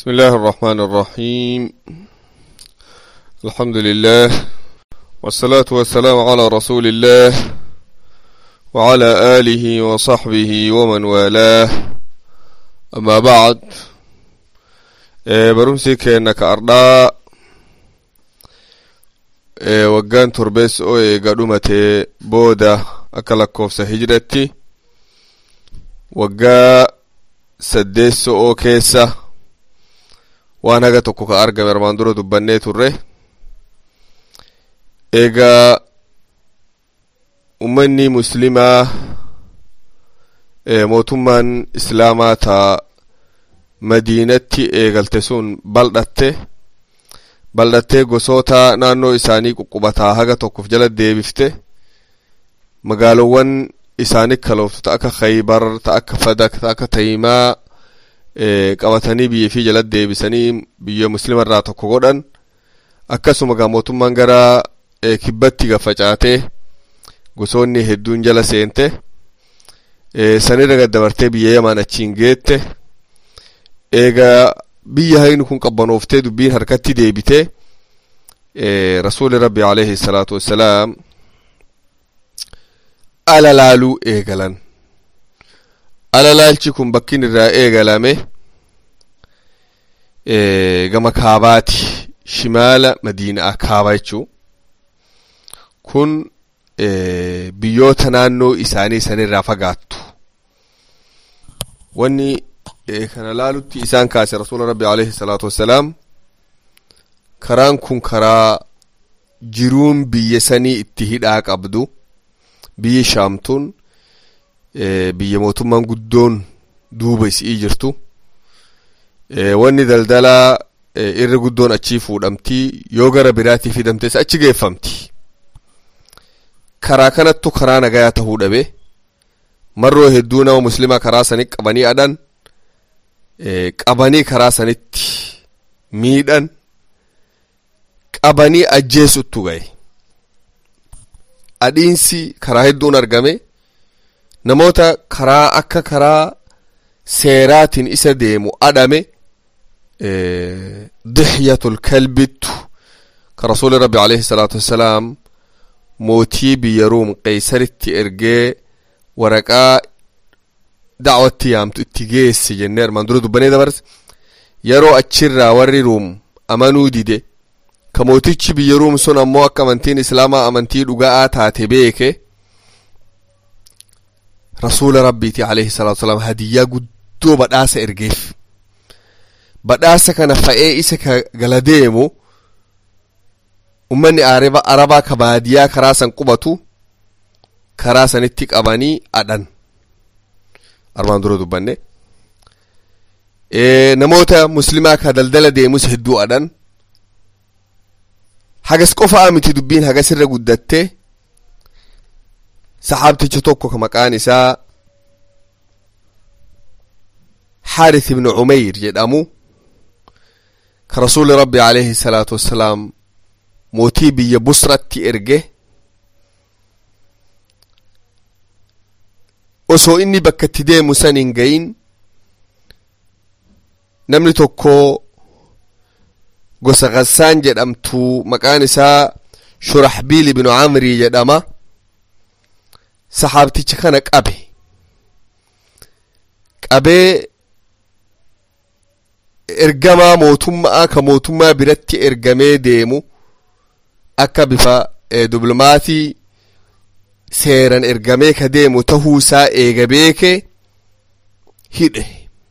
بسم الله الرحمن الرحيم الحمد لله والصلاة والسلام على رسول الله وعلى آله وصحبه ومن والاه أما بعد برمسي كأنك أرضاء waggaan torbees oo eega dhumate booda akka lakkoofsa hijratti waggaa saddeesso oo keessa waan haga tokko ka argame armaan dura dubbannee turre eegaa ummanni muslimaa mootummaan islaamaa ta madiinatti eegalte sun bal'atte bal'attee gosoota naannoo isaanii ququbataa haga tokkof jala deebifte magaalowwan isaanii kalooftu ta akka khaybar ta akka fadak ta akka tayimaa qabatanii biyya fi jala deebisanii biyya muslima irraa tokko godhan akkasuma gaa mootummaan gara kibbatti gafacaatee gosoonni hedduun jala seente sanirra gaddabartee biyya yamaan achiin geette eegaa biyya hayni kun qabbanooftee dubbiin harkatti deebite rasuuli rabbi alayhi salaatu wassalaam ala laaluu eegalan ala laalchi kun bakkin irraa eegalame gama kaabaati shimaala madiinaa kaaba jechuu kun biyyoota naannoo isaanii sanirraa fagaattu wanni kana laalutti isaan kaase rasuula rabbi alayhi salaatu wassalaam karaan kun karaa jiruun biyya sanii itti hidhaa qabdu biyyi shaamtuun biyya mootummaan guddoon duuba isii jirtu wanni daldalaa irri guddoon achii fuudhamtii yoo gara biraatii fidamtes achi geeffamti karaa kanattu karaa nagayaa tahuu dhabe marroo hedduu nama muslimaa karaa sanii qabanii adhan qabanii karaa sanitti miidhan qabanii ajjeesuttu gahe adhiinsi karaa hedduun argame namoota karaa akka karaa seeraatiin isa deemu adhame dixyatul kalbittu ka rasuuli rabbi alayhi salaatu wassalaam mootii biyya ruum qeysaritti ergee waraqaa dacwatti yaamtu itti geesse jennee armaan dura dubbanee dabarse yeroo achirraa warri ruum amanuu dide ka mootichi biyya ruum sun ammoo akka amantiin islaamaa amantii dhuga'aa taate beeke rasuula rabbiiti alayhi salaatu wasalaam hadiyyaa guddoo badhaasa ergeef badhaasa kana fa'ee isa ka gala deemu ummanni arabaa ka baadiyaa karaa san qubatu karaa sanitti qabanii adhan armaan dura dubbanne namoota muslimaa ka daldala deemus hedduu adhan hagas qofaa miti dubbiin hagas irra guddatte saxaabticha tokko ka maqaan isaa xaarith ibnu cumeyr jedhamu ka rasuuli rabbi alayhi salaatu wassalaam mootii biyya busratti erge osoo inni bakka itti deemu san hin gayin namni tokko gosa gassaan jedhamtu maqaan isaa shuraxbiil ibnu camrii jedhama saxaabticha kana qabe qabee ergamaa mootummaa ka mootummaa biratti ergamee deemu akka bifa diblomaatii seeran ergamee ka deemu tahuusaa eega beeke hidhe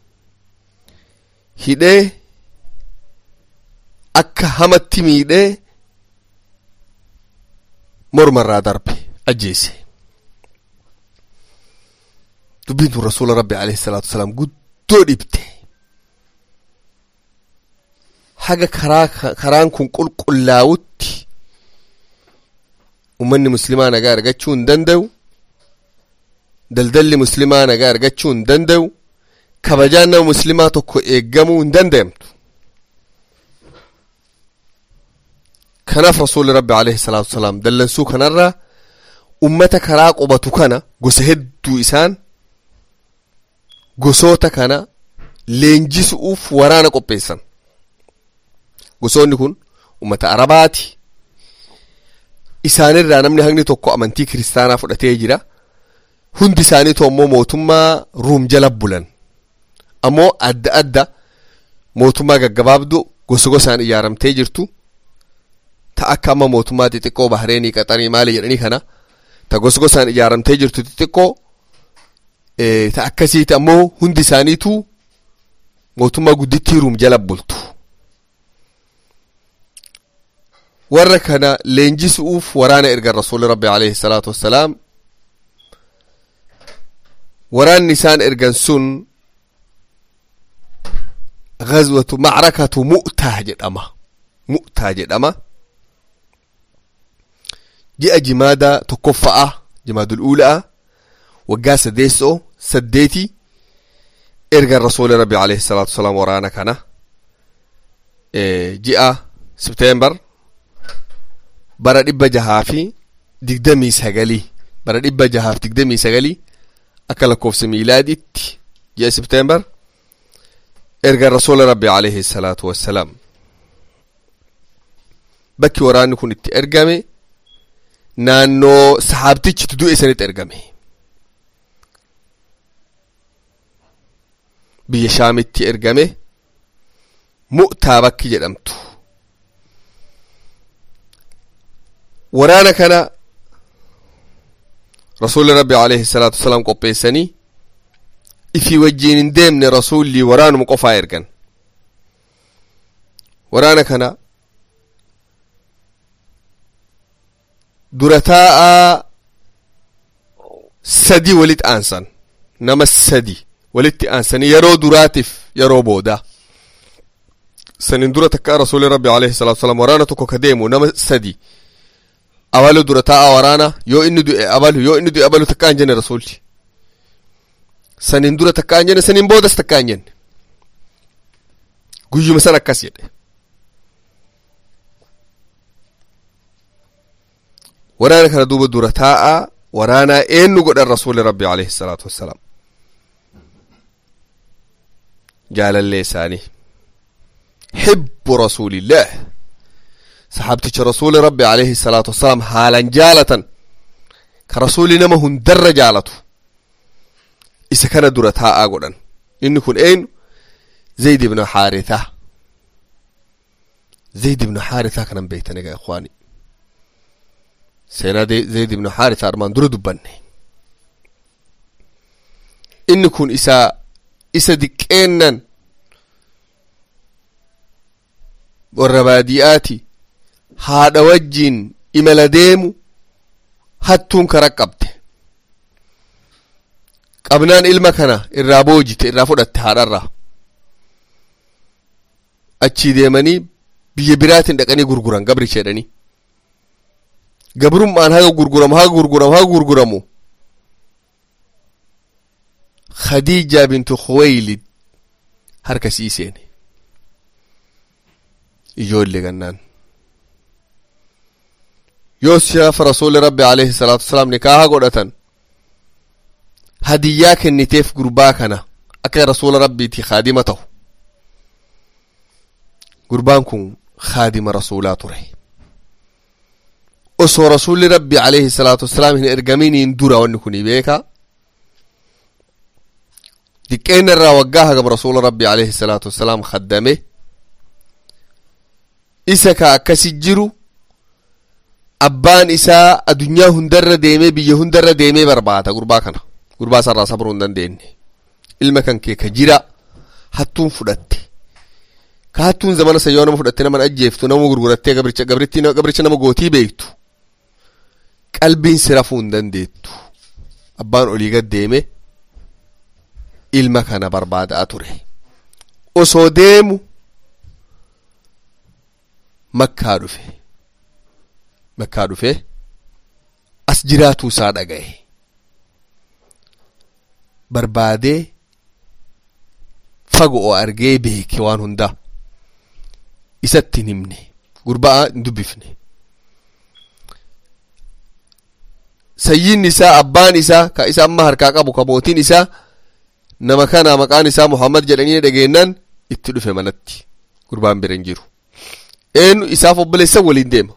hidhee akka hamatti miidhee mormarraa darbe ajjeese dubbiin tun rasuula rabbi alayhi salaatu wasalaam guddoo dhibte haga karaa karaan kun qulqullaa'utti ummanni muslimaa nagaa argachuu hin danda'u daldalli muslimaa nagaa argachuu hin danda'u kabajaan nama muslimaa tokko eeggamuu hin danda'amtu kanaaf rasuulli rabbi alayhi salaatu wasalaam dallansuu kanarraa ummata karaa qubatu kana gosa hedduu isaan gosoota kana leenjisuuf waraana qopheessan gosoonni kun ummata arabaati isaanirraa namni hagni tokko amantii kiristaanaa fudhatee jira hundi isaaniitu ammoo mootummaa ruum jala bulan ammoo adda adda mootummaa gaggabaabdu gosa gosaan ijaaramtee jirtu ta akka amma mootummaa xixiqqoo bahareenii qaxanii maali jedhanii kana ta gosa gosaan ijaaramtee jirtu xixiqqoo ta akkasiiti ammoo hundi isaaniitu mootummaa guddittii ruum jala bultu warra kana leenjisuuf waraana ergan rasuuli rabbi alayhi salaatu wassalaam waraanni isaan ergan sun gazwatu macrakatu mu'taa jedhama mu'taa jedhama ji'a jimaada tokkoffa'a jimaadul uula'a waggaa sadeessoo saddeeti ergan rasuuli rabbi alayhi salaatu wasalaam waraana kana ji'a septeembar bara dhibba jahaa fi digdamii sagalii bara dhibba jahaaf digdamii sagalii akka lakkoofsa miilaaditti ji'a septeembar ergan rasuula rabbi alayhi salaatu wassalaam bakki waraanni kun itti ergame naannoo sahaabtichi du'e sanitti ergame biyya shaamitti ergame mu'taa bakki jedhamtu waraana kana rasuulli rabbi alayhi salaatu wasalaam qopheessanii ifii wajjiin hin deemne rasuulli waraanuma qofaa ergan waraana kana dura taa'a sadi walitti aansan nama sadi walitti aansanii yeroo duraatiif yeroo boodaa sanin dura takkaa rasuuli rabbi alayhi salatu wasalam waraana tokko ka deemu nama sadi abalu dura taa'a waraana yoo inni du'e abalu yoo inni du'e abalu takkaa hin jenne rasuulli sanin dura takkaa hin jenne sanin boodas takkaa hin jenne guyyuma san akkas jedhe waraana kana duuba dura taa'a waraanaa eenyu godhan rasuuli rabbi alayhi salaatu wassalaam jaalallee isaanii hibbu rasuulillah saxaabticha rasuuli rabbi alayhi salaatu wassalaam haalan jaalatan ka rasuuli nama hundarra jaalatu isa kana dura taa'aa godhan inni kun eenyu zayd ibnu xaarithaa zayd ibnu xaarithaa kanan beektan egaa ikhwaani seenaa zayd ibnu xaarithaa armaan dura dubbanne inni kun isa isa diqqeennan warra baadiyaati haadha wajjiin imala deemu hattuun kara qabde qabnaan ilma kana irraa boojite irraa fudhatte haadharraa achii deemanii biyya biraatiin dhaqanii gurguran gabricha jedhanii gabrummaan haga gurguramu haga gurguramu haga gurguramu khadiija bintu khuwaylid harka sii seene ijoollee gannaan yoos shaafa rasuuli rabbi alayhi salaatu wasalaam nikaaha godhatan hadiyyaa kenniteef gurbaa kana akka rasuula rabbiiti khaadima ta'u gurbaan kun khaadima rasuulaa ture osoo rasuulli rabbi alayhi salaatu wasalaam hin ergaminiin dura wanni kuni beeka diqqeena irraa waggaa hagam rasuula rabbi alayhi salaatu wasalaam khaddame isa ka akkasi jiru abbaan isaa adunyaa hundarra deemee biyya hundarra deemee barbaada gurbaa kana gurbaa sarraa sabruu hin dandeenye ilma kan kee ka jira hattuun fudhatte ka hattuun zamana san yoo nama fudhatte nama ajjeeftu nama gurgurattee gabricha gabritti gabricha nama gootii beektu qalbiin si rafuu hin dandeettu abbaan olii gad deeme ilma kana barbaadaa ture osoo deemu makkaa dhufe makkaa dhufe as jiraatuu isaa dhaga'e barbaadee fagoo argee beeke waan hundaa isatti hin himne gurbaa hin dubbifne sayyiin isaa abbaan isaa ka isa amma harkaa qabu ka mootiin isaa nama kana maqaan isaa muhammad jedhanii dhageennan itti dhufe manatti gurbaan bira hin jiru eenyu isaaf obboleessa waliin deema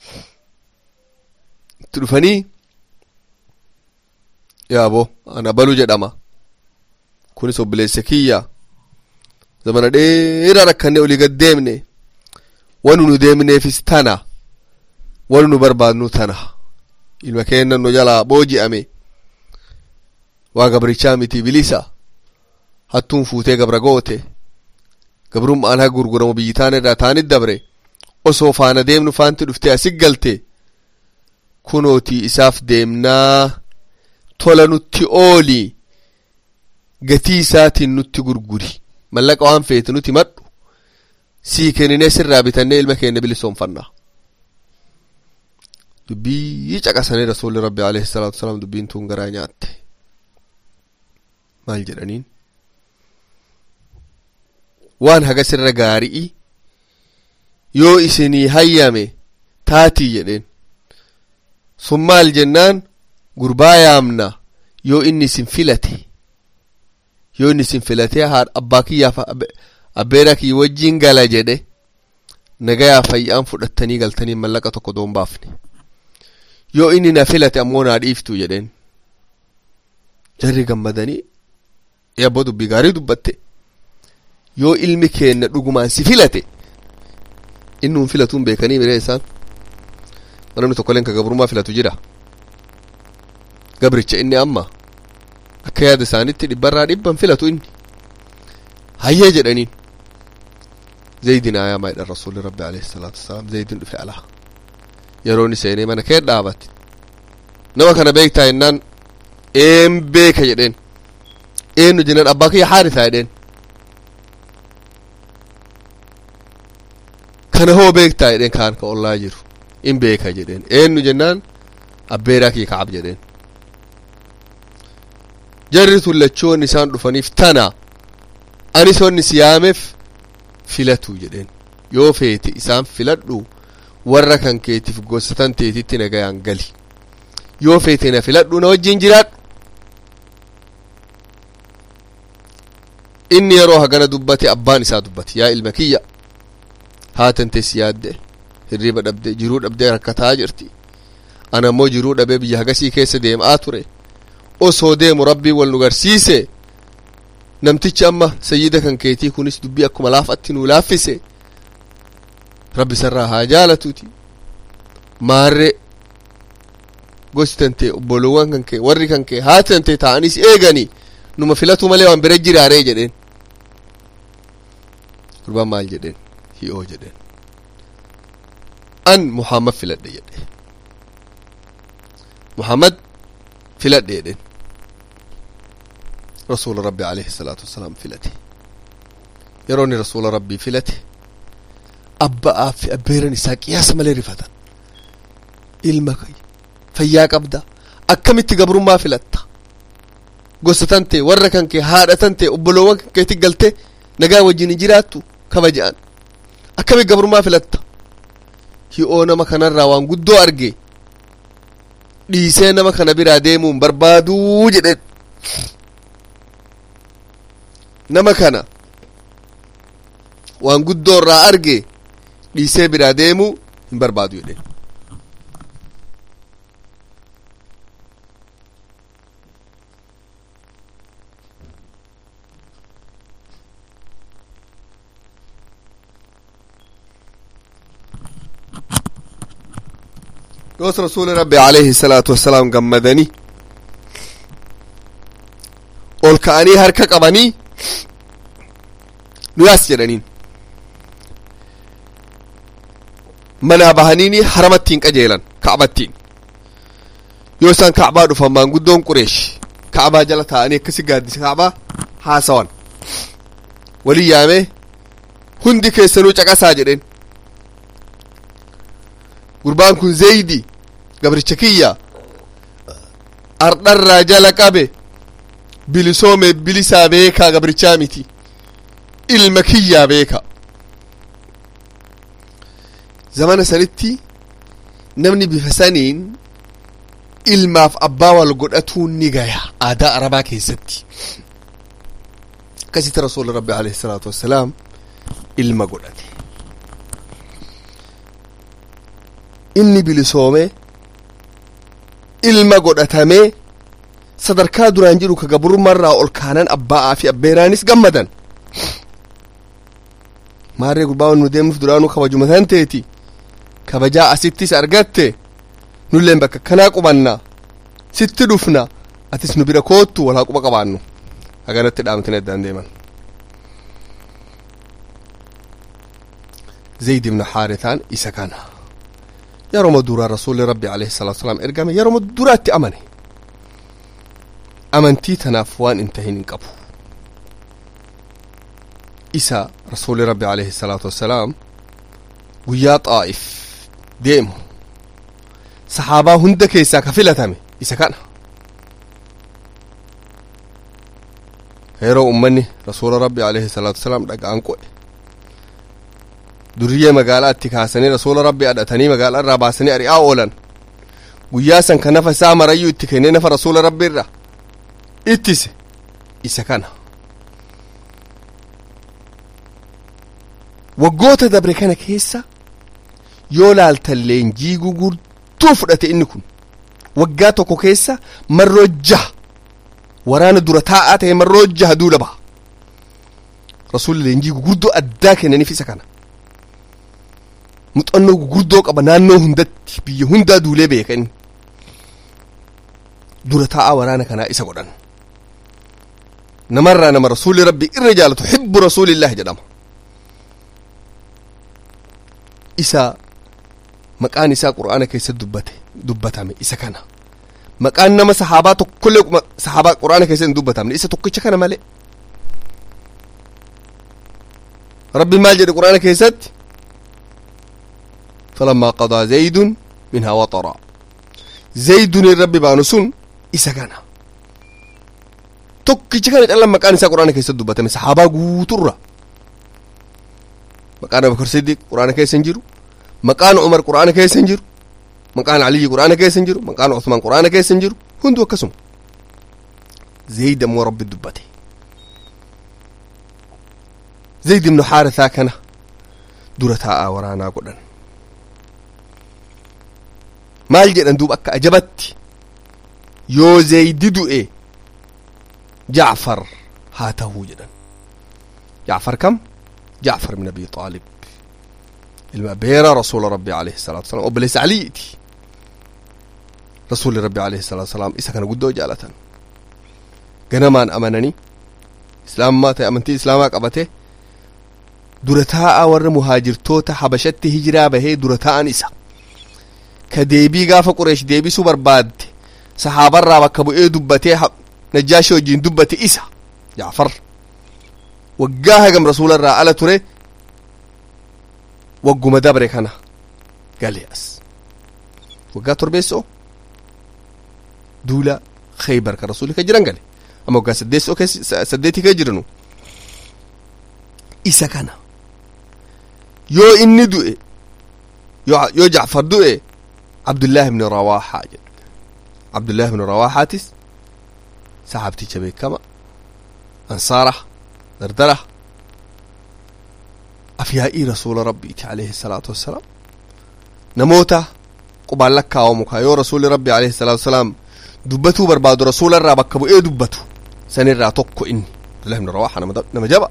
itti dhufanii yaabo ana balu jedhama kunis obboleessa kiyya zamana dheeraa rakkanne olii gad deemne wanu nu deemneefis tana wanu nu barbaadnu tana ilma keennan nu jalaa booji'ame waa gabrichaa miti bilisa hattuun fuutee gabra goote gabrummaan haa gurguramu biyyi taan irraa taanit dabre osoo faana deemnu faanti dhuftee asit galte kunootii isaaf deemnaa tola nutti ooli gatii isaatiin nutti gurguri mallaqa waan feete nuti madhu sii kenninee sirraa bitannee ilma keenya bilisoomfannaa dubbii caqasanii rasuulli rabbi alayhi salaatu wasalaam dubbiin tun garaa nyaatte maal jedhaniin waan haga sirra gaari'i yoo isinii hayyame taatii jedheen sun maal jennaan gurbaa yaamna yoo inni isin filate yoo inni isin filate haadha abbaa kiyyaaf abbeera kiyya wajjiin gala jedhe nagayaa fayyaan fudhattanii galtanii mallaqa tokko doon baafne yoo inni na filate ammoo naa dhiiftu jedheen jarri gammadanii yabbo dubbii gaarii dubbatte yoo ilmi keenna dhugumaan si filate innuun filatuun beekanii miree isaan namni tokkoleen ka gabrummaa filatu jira gabricha inni amma akka yaada isaanitti dhibbarraa dhibban filatu inni hayyee jedhaniin zaydin ayaamaa jedhan rasuulli rabbi alayhi salaatu wasalaam zaydin dhufe alaa yeroon seenee mana kee dhaabate nama kana beektaa jennaan een beeka jedheen eenyu jennaan abbaa kiyya haarisaa jedheen kana hoo beektaa jedheen kaan ka ollaa jiru in beeka jedheen eenyu jennaan abbeeraa kiyya ka'ab jedheen jarri tullachoon isaan dhufaniif tana anis onni si yaameef filatu jedheen yoo feete isaan filadhu warra kan keetiif gosatan teetitti nagayaan gali yoo feete na filadhu na wajjin jiraadhu inni yeroo hagana dubbate abbaan isaa dubbate yaa ilma kiyya haatante si yaadde hirriba dhabde jiruu dhabdee rakkataa jirti ana ammoo jiruu dhabee biyya hagasii keessa deemaa ture osoo deemu rabbii wal nu garsiise namtichi amma sayyida kan keetii kunis dubbii akkuma laafatti nu laaffise rabbi sarraa haa jaalatuuti maarre gosi tante obbolowwan kan kee warri kan kee haati tante ta'anis eegani numa filatu malee waan bira jiraaree jedheen gurbaan maal jedheen hi'oo jedheen an muhammad filadhe jedhe muhammad filadhe jedheen rasuula rabbi alayhi salaatu wasalaam filate yeroonni rasuula rabbii filate abba'aa fi abbeeran isaa qiyaasa malee rifatan ilma fayyaa qabda akkamitti gabrummaa filatta gosa tante warra kan kee haadha tante obboloowwan kan keetti galte nagaa wajjin hin jiraattu kabaja'an akkamitti gabrummaa filatta hi'oo nama kanarraa waan guddoo arge dhiisee nama kana biraa deemuun barbaaduu jedhen nama kana waan guddoo irraa arge dhiisee biraa deemuu hin barbaadu jedhen yoos rasuuli rabbi alayhi salaatu wassalaam gammadanii ol ka'anii harka qabanii nuyaas jedhaniin manaa bahaniini haramattiin qajeelan ka'battiin yoo isaan ka'baa dhufan maanguddoon qureesh ka'baa jala taa'anii akkasi gaaddisa ka'baa haasawan walii yaamee hundi keessanuu caqasaa jedheen gurbaan kun zeydi gabricha kiyya ardharraa jala qabe bilisoome bilisaa beekaa gabrichaa miti ilma kiyyaa beeka zamana sanitti namni bifa saniin ilmaaf abbaa wal godhatuun ni gaya aadaa arabaa keessatti akkasitti rasuulli rabbi alayhi salaatu wassalaam ilma godhate inni bilisoomee ilma godhatamee sadarkaa duraan jiru ka gabrummaarraa ol kaanan abbaa fi abbeeraanis gammadan maarree gurbaa nu deemnuuf duraanuu kabajuma tan teeti kabajaa asittis argatte nulleen bakka kanaa qubanna sitti dhufna atis nu bira koottu walaa quba qabaannu haganatti dhaamtine addaan deeman zayd ibnu xaaritaan isa kana yeroma duraa rasuulli rabbi alayhi salaatu wasalaam ergame yeroma duraatti amane amantii tanaaf waan hin tahin hin qabu isa rasuulli rabbi alayhi salaatu wassalaam guyyaa xaa'if deemu sahaabaa hunda keessaa ka filatame isa kana yeroo ummanni rasuula rabbi alayhi salaatu wasalaam dhaga'an qo'e duriyyee magaalaa itti kaasanii rasuula rabbi adhatanii magaalaa irraa baasanii ari'aa oolan guyyaa san ka nafa isaa marayyuu itti kennee nafa rasuula rabbi irra ittise isa kana waggoota dabre kana keessa yoo laaltan leenjii gugurtuu fudhate inni kun waggaa tokko keessa marroo jaha waraana dura taa'aa ta'e marroo jaha duula baha rasuulli leenjii gugurdoo addaa kennaniif isa kana muxannoo gugurdoo qaba naannoo hundatti biyya hundaa duulee beeka inni dura taa'aa waraana kanaa isa godhan namarraa nama rasuulli rabbi irra jaalatu hibbu rasuulillaahi jedhama isa maqaan isaa qur'aana keessa dubbate dubbatame isa kana maqaan nama sahaabaa tokkollee sahaabaa qur'aana keessa hin dubbatamne isa tokkicha kana malee rabbi maal jedhe qur'aana keessatti فلما قضى زيد منها وطرا زيد الرب بانو سن isa kana tokkicha kana callan maqaan isaa quraana keessatti dubbatame sahaabaa guuturra maqaan abubakar siddiq quraana keessa hin jiru maqaan umar quraana keessa hin jiru maqaan aliyyi quraana keessa hin jiru maqaan usmaan quraana keessa hin jiru hundu akkasuma zayd ammoo rabbi dubbate zayd ibnu xaarithaa kana dura taa'aa waraanaa godhan maal jedhan duuba akka ajabatti yoo zaydi du'e jacfar haa tahuu jedhan jacfar kam jacfar min abi aalib ilma beera rasuula rabbi alayhi salaatu wasalam obboleessa aliyiiti rasuulli rabbi alayhi salaatu wasalaam isa kana guddoo jaalatan ganamaan amananii islaamummaa ta'e amantii islaamaa qabate dura taa'aa warra muhaajirtoota habashatti hijiraa bahee dura taa'an isa ka deebii gaafa qureesh deebisuu barbaadde sahaabarraa bakka bu'ee dubbatee najjaashi wajjiin dubbate isa jaafar waggaa hagam rasuularraa ala ture wagguma dabre kana gale as waggaa torbeessoo duula khaybar ka rasuuli ka jiran gale amma waggaa saddeessoo saddeetii kee jiranu isa kana yoo inni du'e yoo jacfar du'e abdullaahi ibni rawaaxaa jedhu abdullaahi ibni rawaaxaatis saxaabticha beekama ansaara dardara afyaa'ii rasuula rabbiiti alayhi salaatu wassalaam namoota qubaan lakkaawamu kaa yoo rasuuli rabbi alayhi salaatu wassalaam dubbatuu barbaadu rasuula irraa bakka bu'ee dubbatu sanirraa tokko inni abdullahi ibni rawaaxa nama jaba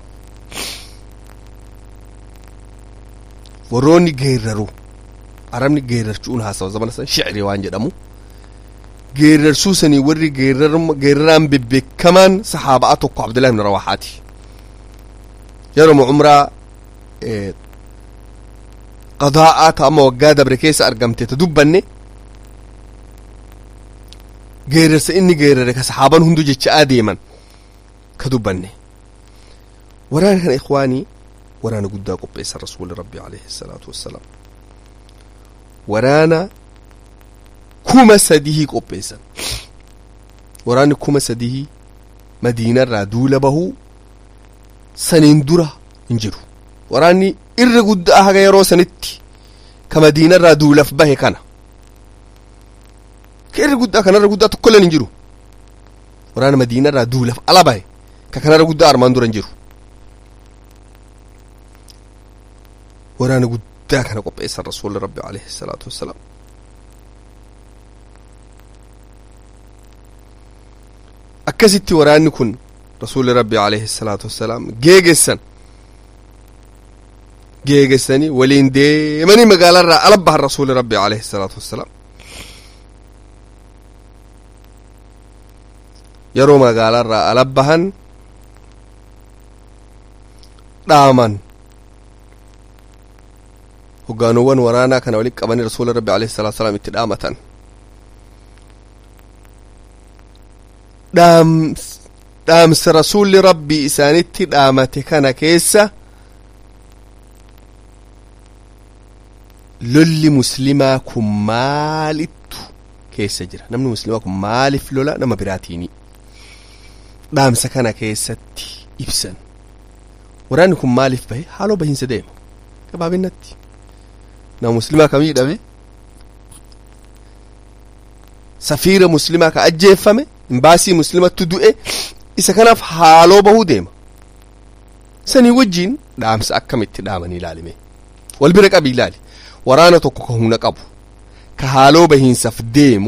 warroonni geerraru arabni geerrarchuun haasawa zamana san shicri waan jedhamu geerarsuu sanii warri geeraraan bebbeekamaan sahaabaa tokko abdullahi ibn rawaaxaati yeroo umraa qadaa'aa ta amma waggaa dabre keessa argamte ta dubbanne geerarsa inni geerare ka sahaaban hundu jecha'aa deeman ka dubbanne waraana kana ikwaanii waraana guddaa qopheessan rasuuli rabbi alayhi salaatu wassalaam waraana kuma sadihii qopheessan waraanni kuma sadihii madiinarraa duula bahuu saniin dura hin jiru waraanni irra guddaa haga yeroo sanitti ka madiinarraa duulaf bahe kana ka irra guddaa kanarra guddaa tokkolleen hin jiru waraana madiinarraa duulaf ala bahe ka kanarra guddaa armaan duran jiru waraana guddaa kana qopheessan rasuulli rabbi alayhi salaatu wassalaam akkasitti waraanni kun rasuulli rabbi alayhi salaatu wassalaam geegessan geegessanii waliin deemanii magaalarraa ala bahan rasuuli rabbi alayhi salaatu wassalaam yeroo magaalarraa ala bahan dhaaman hoggaanuwwan waraanaa kana walitti qabanii rasuuli rabbi alayhi salaatu wassalaam itti dhaamatan dhaamsa rasuulli rabbi isaanitti dhaamate kana keessa lolli muslimaa kun maalittu keessa jira namni muslimaa kun maaliif lola nama biraatiini dhaamsa kana keessatti ibsan waraanni kun maaliif bahe haaloo bahiinsa deema gabaabinatti nama muslimaa kam hidhame safiira muslimaa ka ajjeeffame imbaasii muslimattu du'e isa kanaaf haaloo bahuu deema sanii wajjiin dhaamsa akkamitti dhaamanii ilaalime wal bira qabi ilaali waraana tokko ka humna qabu ka haaloo bahiinsaaf deemu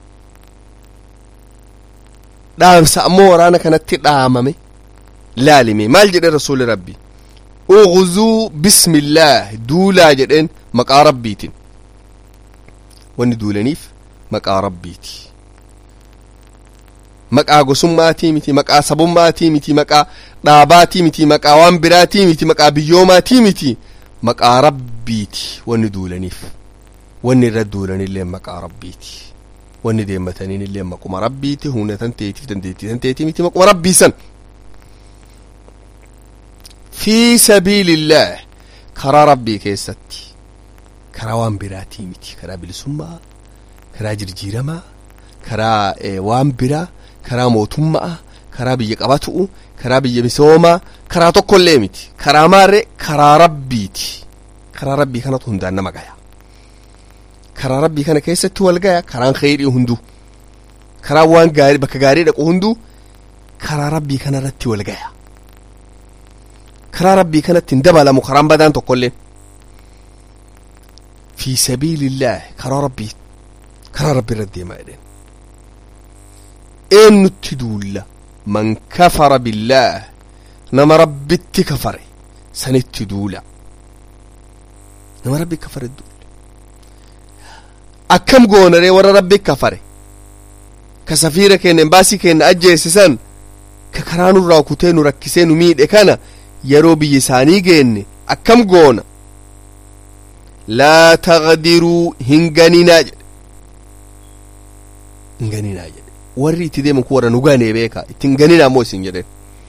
dhaamsa ammoo waraana kanatti dhaamame laalime maal jedhe rasuuli rabbi ughzuu bismillaah duulaa jedheen maqaa rabbiitiin wanni duulaniif maqaa rabbiiti maqaa gosummaatii miti maqaa sabummaatii miti maqaa dhaabaatii miti maqaa waan biraatii miti maqaa biyyoomaatii miti maqaa rabbiiti wanni duulaniif wanni irra duulanillee maqaa rabbiiti wanni deemmataniinillee maquma rabbiiti humna tan teetiif dandeettii tan teetii miti maquma rabbii san fi sabiilillaah karaa rabbii keessatti karaa waan biraatii miti karaa bilisummaa karaa jirjiiramaa karaa waan biraa karaa mootummaa karaa biyya qabatu'u karaa biyya misoomaa karaa tokkollee miti karaa maarree karaa rabbiiti karaa rabbii kanatu hundaan nama gaya karaa rabbii kana keessatti wal gaya karaan kheyrii hundu karaa waan gaarii bakka gaarii dhaqu hundu karaa rabbii kana irratti wal gaya karaa rabbii kanatti hin dabalamu karaan badaan tokkollee fi sabiilillaah karaa rabbii karaa rabbii irratti deemaa jedheen eenyutti duulla man kafara billaah nama rabbitti kafare sanitti duula nama rabbi kafare duula akkam goonaree warra rabbi kafare ka safiira keenya embaasii keenya ajjeesisan ka karaa nurraa kutee nu rakkisee nu miidhe kana yeroo biyya isaanii geenne akkam goona laa taqdiruu hin ganinaa jedhe hin ganinaa jedhe warri itti deeman kun warra nu ganee beeka ittiin ganinaa ammoo isin jedhen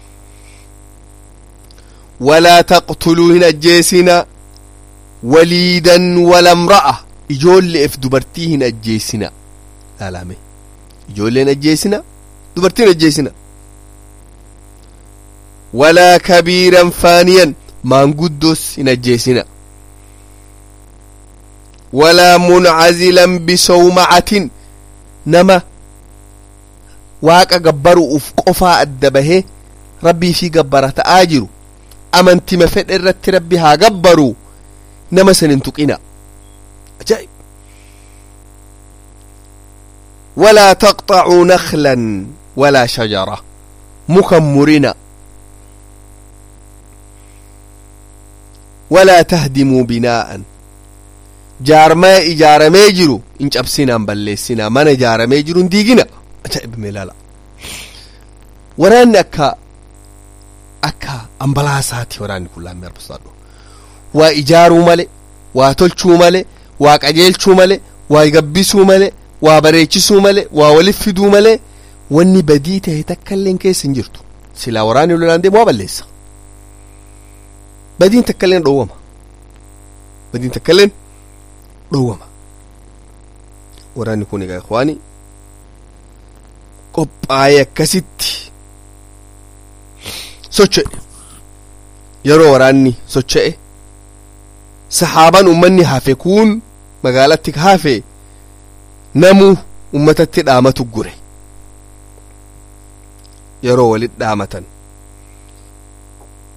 walaa taqtuluu hin ajjeesina waliidan walamra'a ijoolleef dubartii hin ajjeesina laalame ijoolleen ajjeesina dubartiin ajjeesina walaa kabiiran faaniyan maanguddoos hin ajjeesina walaa muncazilan bisawmacatin nama waaqa gabbaru'uuf qofaa adda bahee rabbii fi gabbara ta'aa jiru amantima fedhe irratti rabbi haa gabbaru nama san hin tuqina ajaa'ib walaa taqxacuu naklan walaa shajara mukan murina walaa tahdimuu binaa'an jaarmaa ijaaramee jiru hin cabsinaan balleessinaa mana ijaaramee jiru hin diigina ajaa'ib meelaala waraanni akka akka ambalaasaati waraanni kun laammee arbasaadhu waa ijaaruu male waa tolchuu male waa qajeelchuu male waa gabbisuu male waa bareechisuu male waa walif fiduu male wanni badii ta'e takkailleen keessa hin jirtu silaa waraanni lolaan deemu waa balleessa badiin takkailleen dhowwama badiin takkailleen dhowwama waraanni kun egaa ikhwaani qophaa'ee akkasitti socho'e yeroo waraanni socho'e saxaaban ummanni hafe kun magaalatti hafe namu ummatatti dhaamatu gure yeroo walit dhaamatan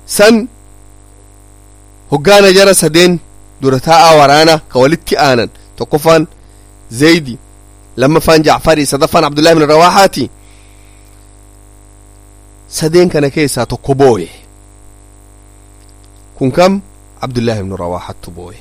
san hoggaana jara sadeen dura taa'aa waraana ka walitti aanan tokkoffaan zaydi lammaffaan jacfarii sadaffaan abdullahi bin rawaaxaati sadeen kana keessaa tokko booye kun kam abdullahi bin rawaaxattu booye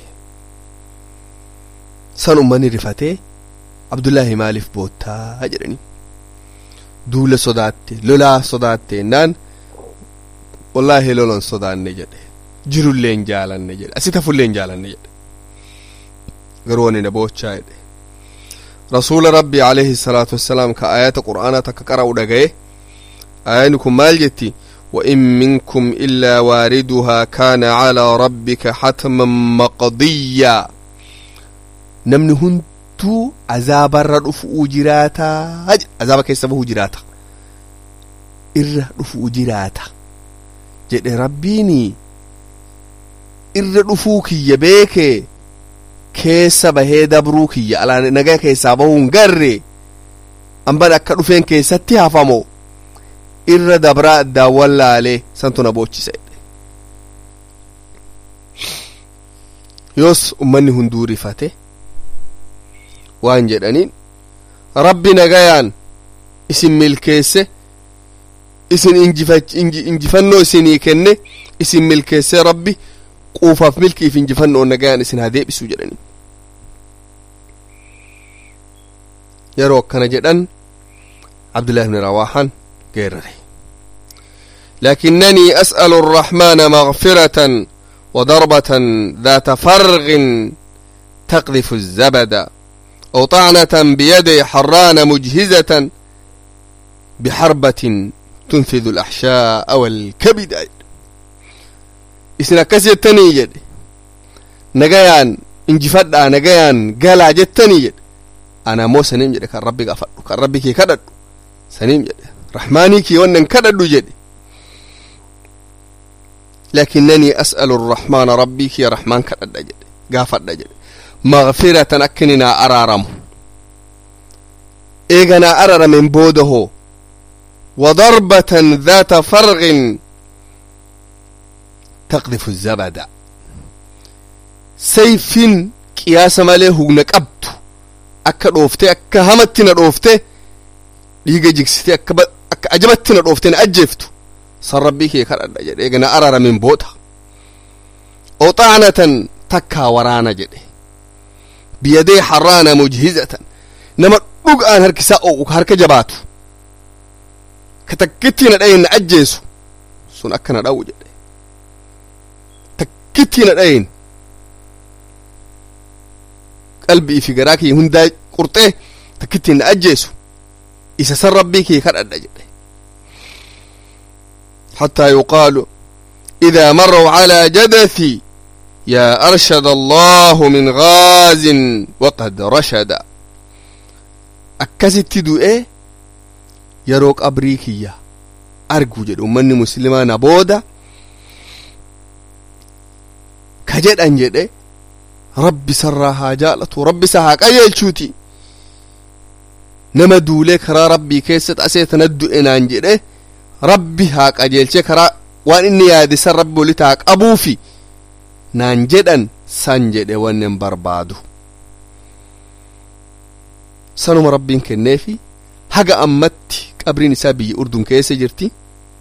san ummanni rifatee abdullaahi maaliif boottaa jedhani duula sodaatte lolaa sodaatte ennaan wallaahi lolan sodaanne jedhe jirullee hin jaalanne jedhe asi tafullee hin jaalanne jedhe garuu wani na boochaa jedhe rasuula rabbii alayhi salaatu wassalaam ka ayata qur'aanaa takka qara'u dhagaye ayani kun maal jetti وإن منكم إلا واردها كان على ربك حتما مقضيا namni hunduu azaabarra dhufuu jiraata azaaba keessa bahuu jiraata irra dhufuu jiraata jedhe rabbiini irra dhufuu kiyya beeke keessa bahee dabruu kiyya alaan nagaa keessaa bahuun garre amban akka dhufeen keessatti hafamo irra dabraa addaan wallaalee santu na boochisa yoos ummanni hunduu rifate waan jedhaniin rabbi nagayaan isin milkeesse isin injifannoo isinii kenne isin milkeesse rabbi quufaaf milkiif injifannoo nagayaan isin haa deebisu jedhaniin yeroo akkana jedhan abdullahi bni rawaahan geerare لكنني أسأل الرحمن مغفرة وضربة ذات فرغ تقذف الزبد أو طعنة بيد حران مجهزة بحربة تنفذ الأحشاء والكبد إسنا كسي التاني جد نجيان انجفد نجيان قال جتني جد أنا مو سنيم جد كان ربي غفر كان ربي كي كدد سنيم جد رحماني كي ونن كدد جد لكنني أسأل الرحمن ربي كي رحمن كدد جد غفر جد مغفرة أكننا أرارم إيغنا أرار من بوده وضربة ذات فرغ تقذف الزبد سيف قياس ماله نقبت أكا روفتي أكا همتنا روفتي ليغا جكستي أكا, ب... أكا أجبتنا روفتي أجفتو صربي كي كرد جد إيغنا أرار من بوده وطعنة تكا ورانا جده biyadee harraana mujhizatan nama dhug'aan harkisaa o'u harka jabaatu ka takkittii na dhayin na ajjeesu sun akka na dha'u jedhe takkittii na dhayin qalbii fi garaa kiyya hundaa qurxee takkittii na ajjeesu isa san rabbii kiyya kadhadha jedhe حتى يقال إذا مروا على جدثي يا أرشد الله من غاز وقد رشد أكست دوئي يروك أبريكية أرجو جد أمني مسلمة نبودا كجد أنجد ربي سرها جالت ربي سهاك أجل شوتي نما دولي كرا ربي كيست أسيت ندو إنان جد ربي هاك أجل كرا وان إني يادي سر ربي ولتاك أبوفي naan jedhan san jedhe wannen barbaadu sanuma rabbiin kenneefi haga ammatti qabriin isaa biyya urdun keessa jirti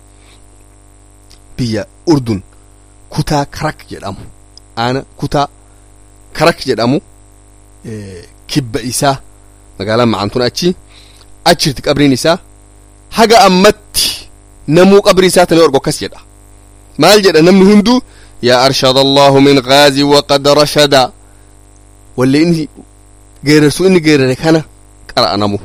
biyya urdun kutaa karak jedhamu aana kutaa karak jedhamu kibba isaa magaalaan macantun achi achirti qabriin isaa haga ammatti namuu qabrii isaa tani orgo akkas jedha maal jedha namni hunduu يا أرشد الله من غازي وقد رشد واللي إني غير سو إني غير كان قرأ نمو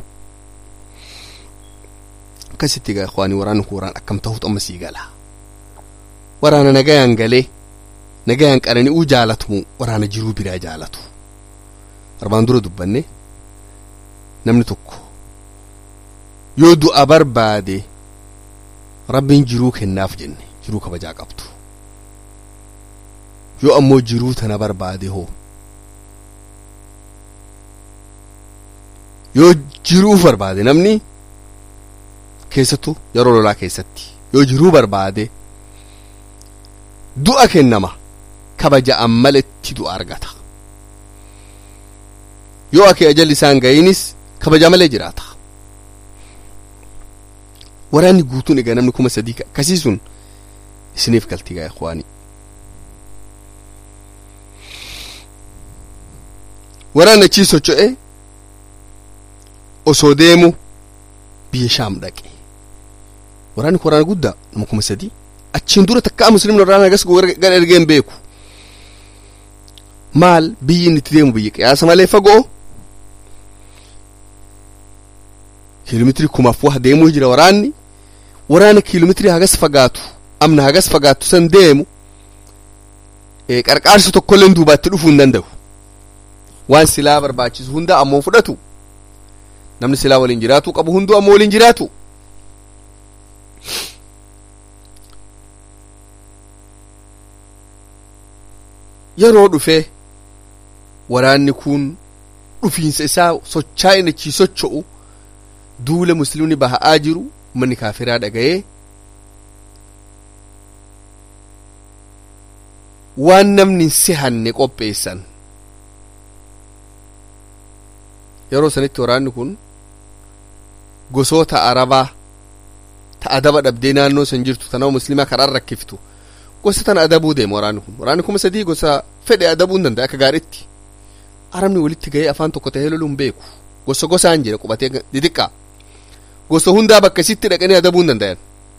كستي يا إخواني وران كوران أكم تهوت أم سيقالا ورانا نجايان قالي نجايان قراني أو جالتمو ورانا جرو بلا جالتو أربان دورو دبني نمني تكو يودو أبر بادي ربين جروك الناف جني جروك بجا قبطو yoo ammoo jiruu tana barbaade hoo yoo jiruu barbaade namni keessattuu yeroo lolaa keessatti yoo jiruu barbaade du'a kennama kabaja'an maletti du'a argata yoo ake ajalli isaan ga'iinis kabaja malee jiraata waraanni guutuun egaa namni kuma sadii akkasii sun isiniif galtii gaa ikwaanii waraanni achii socho'e osoo deemu biyya shaam dhaqe waraanni kun waraana guddaa nama kuma sadii achiin dura takkaa muslimni waraana agas gara ergeen beeku maal biyyi inni itti deemu biyya qiyaasa malee fagoo kiiloomeetirii kumaaf waa deemuu jira waraanni waraana kiiloomeetirii hagas fagaatu amna hagas fagaatu san deemu qarqaarsi tokkollee duubaatti dhufuu hin danda'u waan silaa barbaachisu hunda ammoo fudhatu namni silaa waliin jiraatu qabu hunduu ammoo waliin jiraatu yeroo dhufe waraanni kun dhufiinsa isaa sochaa inni achii socho'u duula muslimni baha'aa jiru manni kaafiraa dhaga'ee waan namni hin sehanne qopheessan yeroo sanitti waraanni kun gosoota arabaa ta adaba dhabdee naannoo san jirtu ta nama muslimaa karaan rakkiftu gosa tan adabuu deema waraanni kun waraanni kuma sadii gosa fedhe adabuu hin danda'a akka gaariitti arabni walitti ga'ee afaan tokko ta'ee loluun beeku gosa gosaan jira qubatee xixiqqaa gosa hundaa bakka sitti dhaqanii adabuu hin danda'an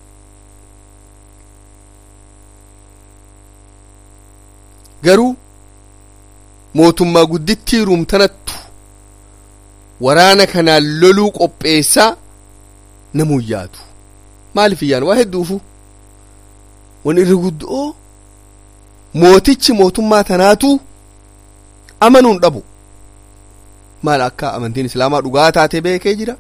garuu mootummaa guddittii ruumtanattu waraana kanaan loluu qopheessaa namuun yaadu maaliif iyyaan waa hedduufu wan irri guddoo mootichi mootummaa tanaatu amanuun dhabu maal akka amantiin islaamaa dhugaa taate beekee jira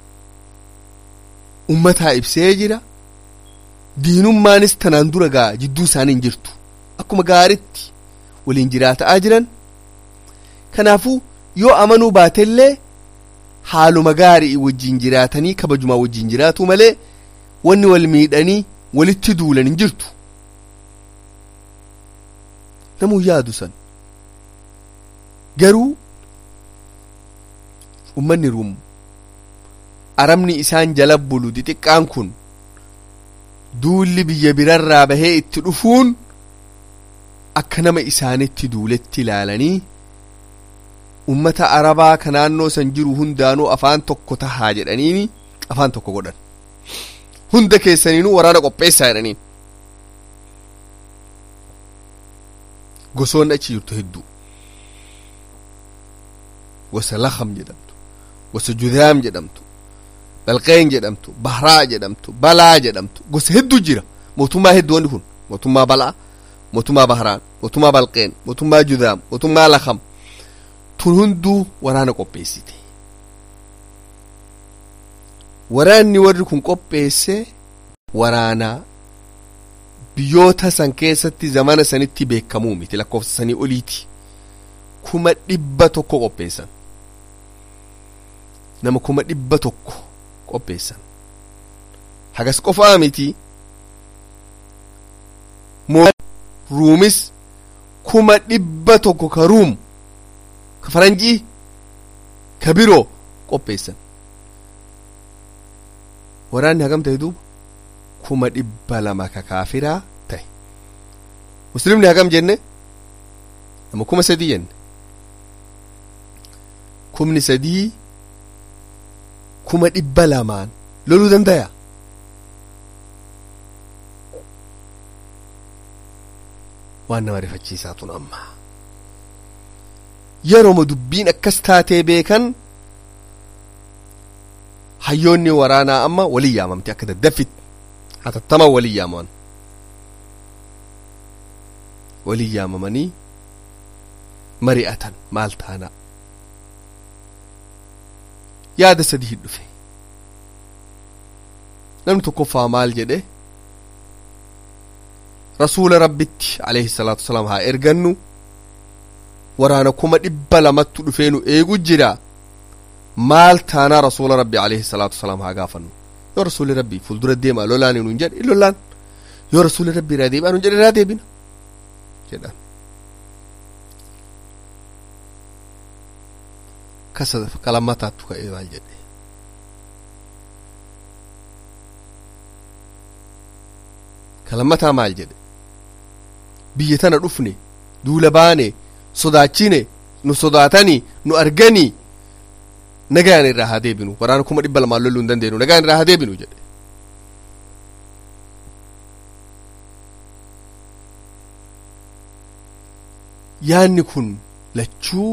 ummataa ibsee jira diinummaanis tanaan dura gaa jidduu isaanii hin jirtu akkuma gaaritti waliin jiraataa jiran kanaafuu yoo amanuu baatellee haaluma gaarii wajjiin jiraatanii kabajumaa wajjiin jiraatu malee wanni wal miidhanii walitti duulan hin jirtu namuu yaadu san garuu ummanni ruum arabni isaan jala bulu xixiqqaan kun duulli biyya birarraa bahee itti dhufuun akka nama isaanitti duuletti ilaalanii ummata arabaa ka naannoo san jiru hundaanuu afaan tokko tahaa jedhaniini afaan tokko godhan hunda keessaniinuu waraana qopheessaa jedhaniin gosoonni achi jirtu hedduu gosa lakam jedhamtu gosa judaam jedhamtu balqeen jedhamtu bahraa jedhamtu balaa jedhamtu gosa hedduu jira mootummaa hedduu wanni kun mootummaa balaa mootummaa bahraan mootummaa balqeen mootummaa judaam mootummaa lakam tun hunduu waraana qopheessite waraanni warri kun qopheesse waraana biyyoota san keessatti zamana sanitti beekamuu miti lakkoofsa sanii oliiti kuma dhibba tokko qopheessan nama kuma dhibba tokko qopheessan hagas qofaa miti ruumis kuma dhibba tokko ka ruum ka faranjii ka biroo qopheessan waraanni hagam ta'e duuba kuma dhibba lama ka kaafiraa ta'e muslimni hagam jenne nama kuma sadii jenne kumni sadii kuma dhibba lamaan loluu dandaya waan nama rifachiisaa tun amma yerooma dubbiin akkas taatee beekan hayyoonni waraanaa amma walii yaamamte akka daddafit hatattaman walii yaamaman walii yaamamanii mari'atan maal taanaa yaada sadii dhufe namni tokkoffaa maal jedhe rasuula rabbitti alayhi salaatu wasalaam haa ergannu waraana kuma dhibba lamattu dhufeenu eegu jira maal taanaa rasuula rabbi alayhi salaatu wasalaam haa gaafannu yoo rasuuli rabbi fuuldura deemaa lolaan nuun jedhe in lolaan yoo rasuuli rabbi irraa deebi'aa nuun jedhe irraa deebina jedhan kasa kalammataattu ka'ee maal jedhe kalammataa maal jedhe biyya tana dhufne duula baane sodaachine nu sodaatanii nu arganii nagaan irraa haa deebinu waraana kuma dhibba lamaan loluu hin dandeenyu nagaan irraa haa deebinu jedhe yaanni kun lachuu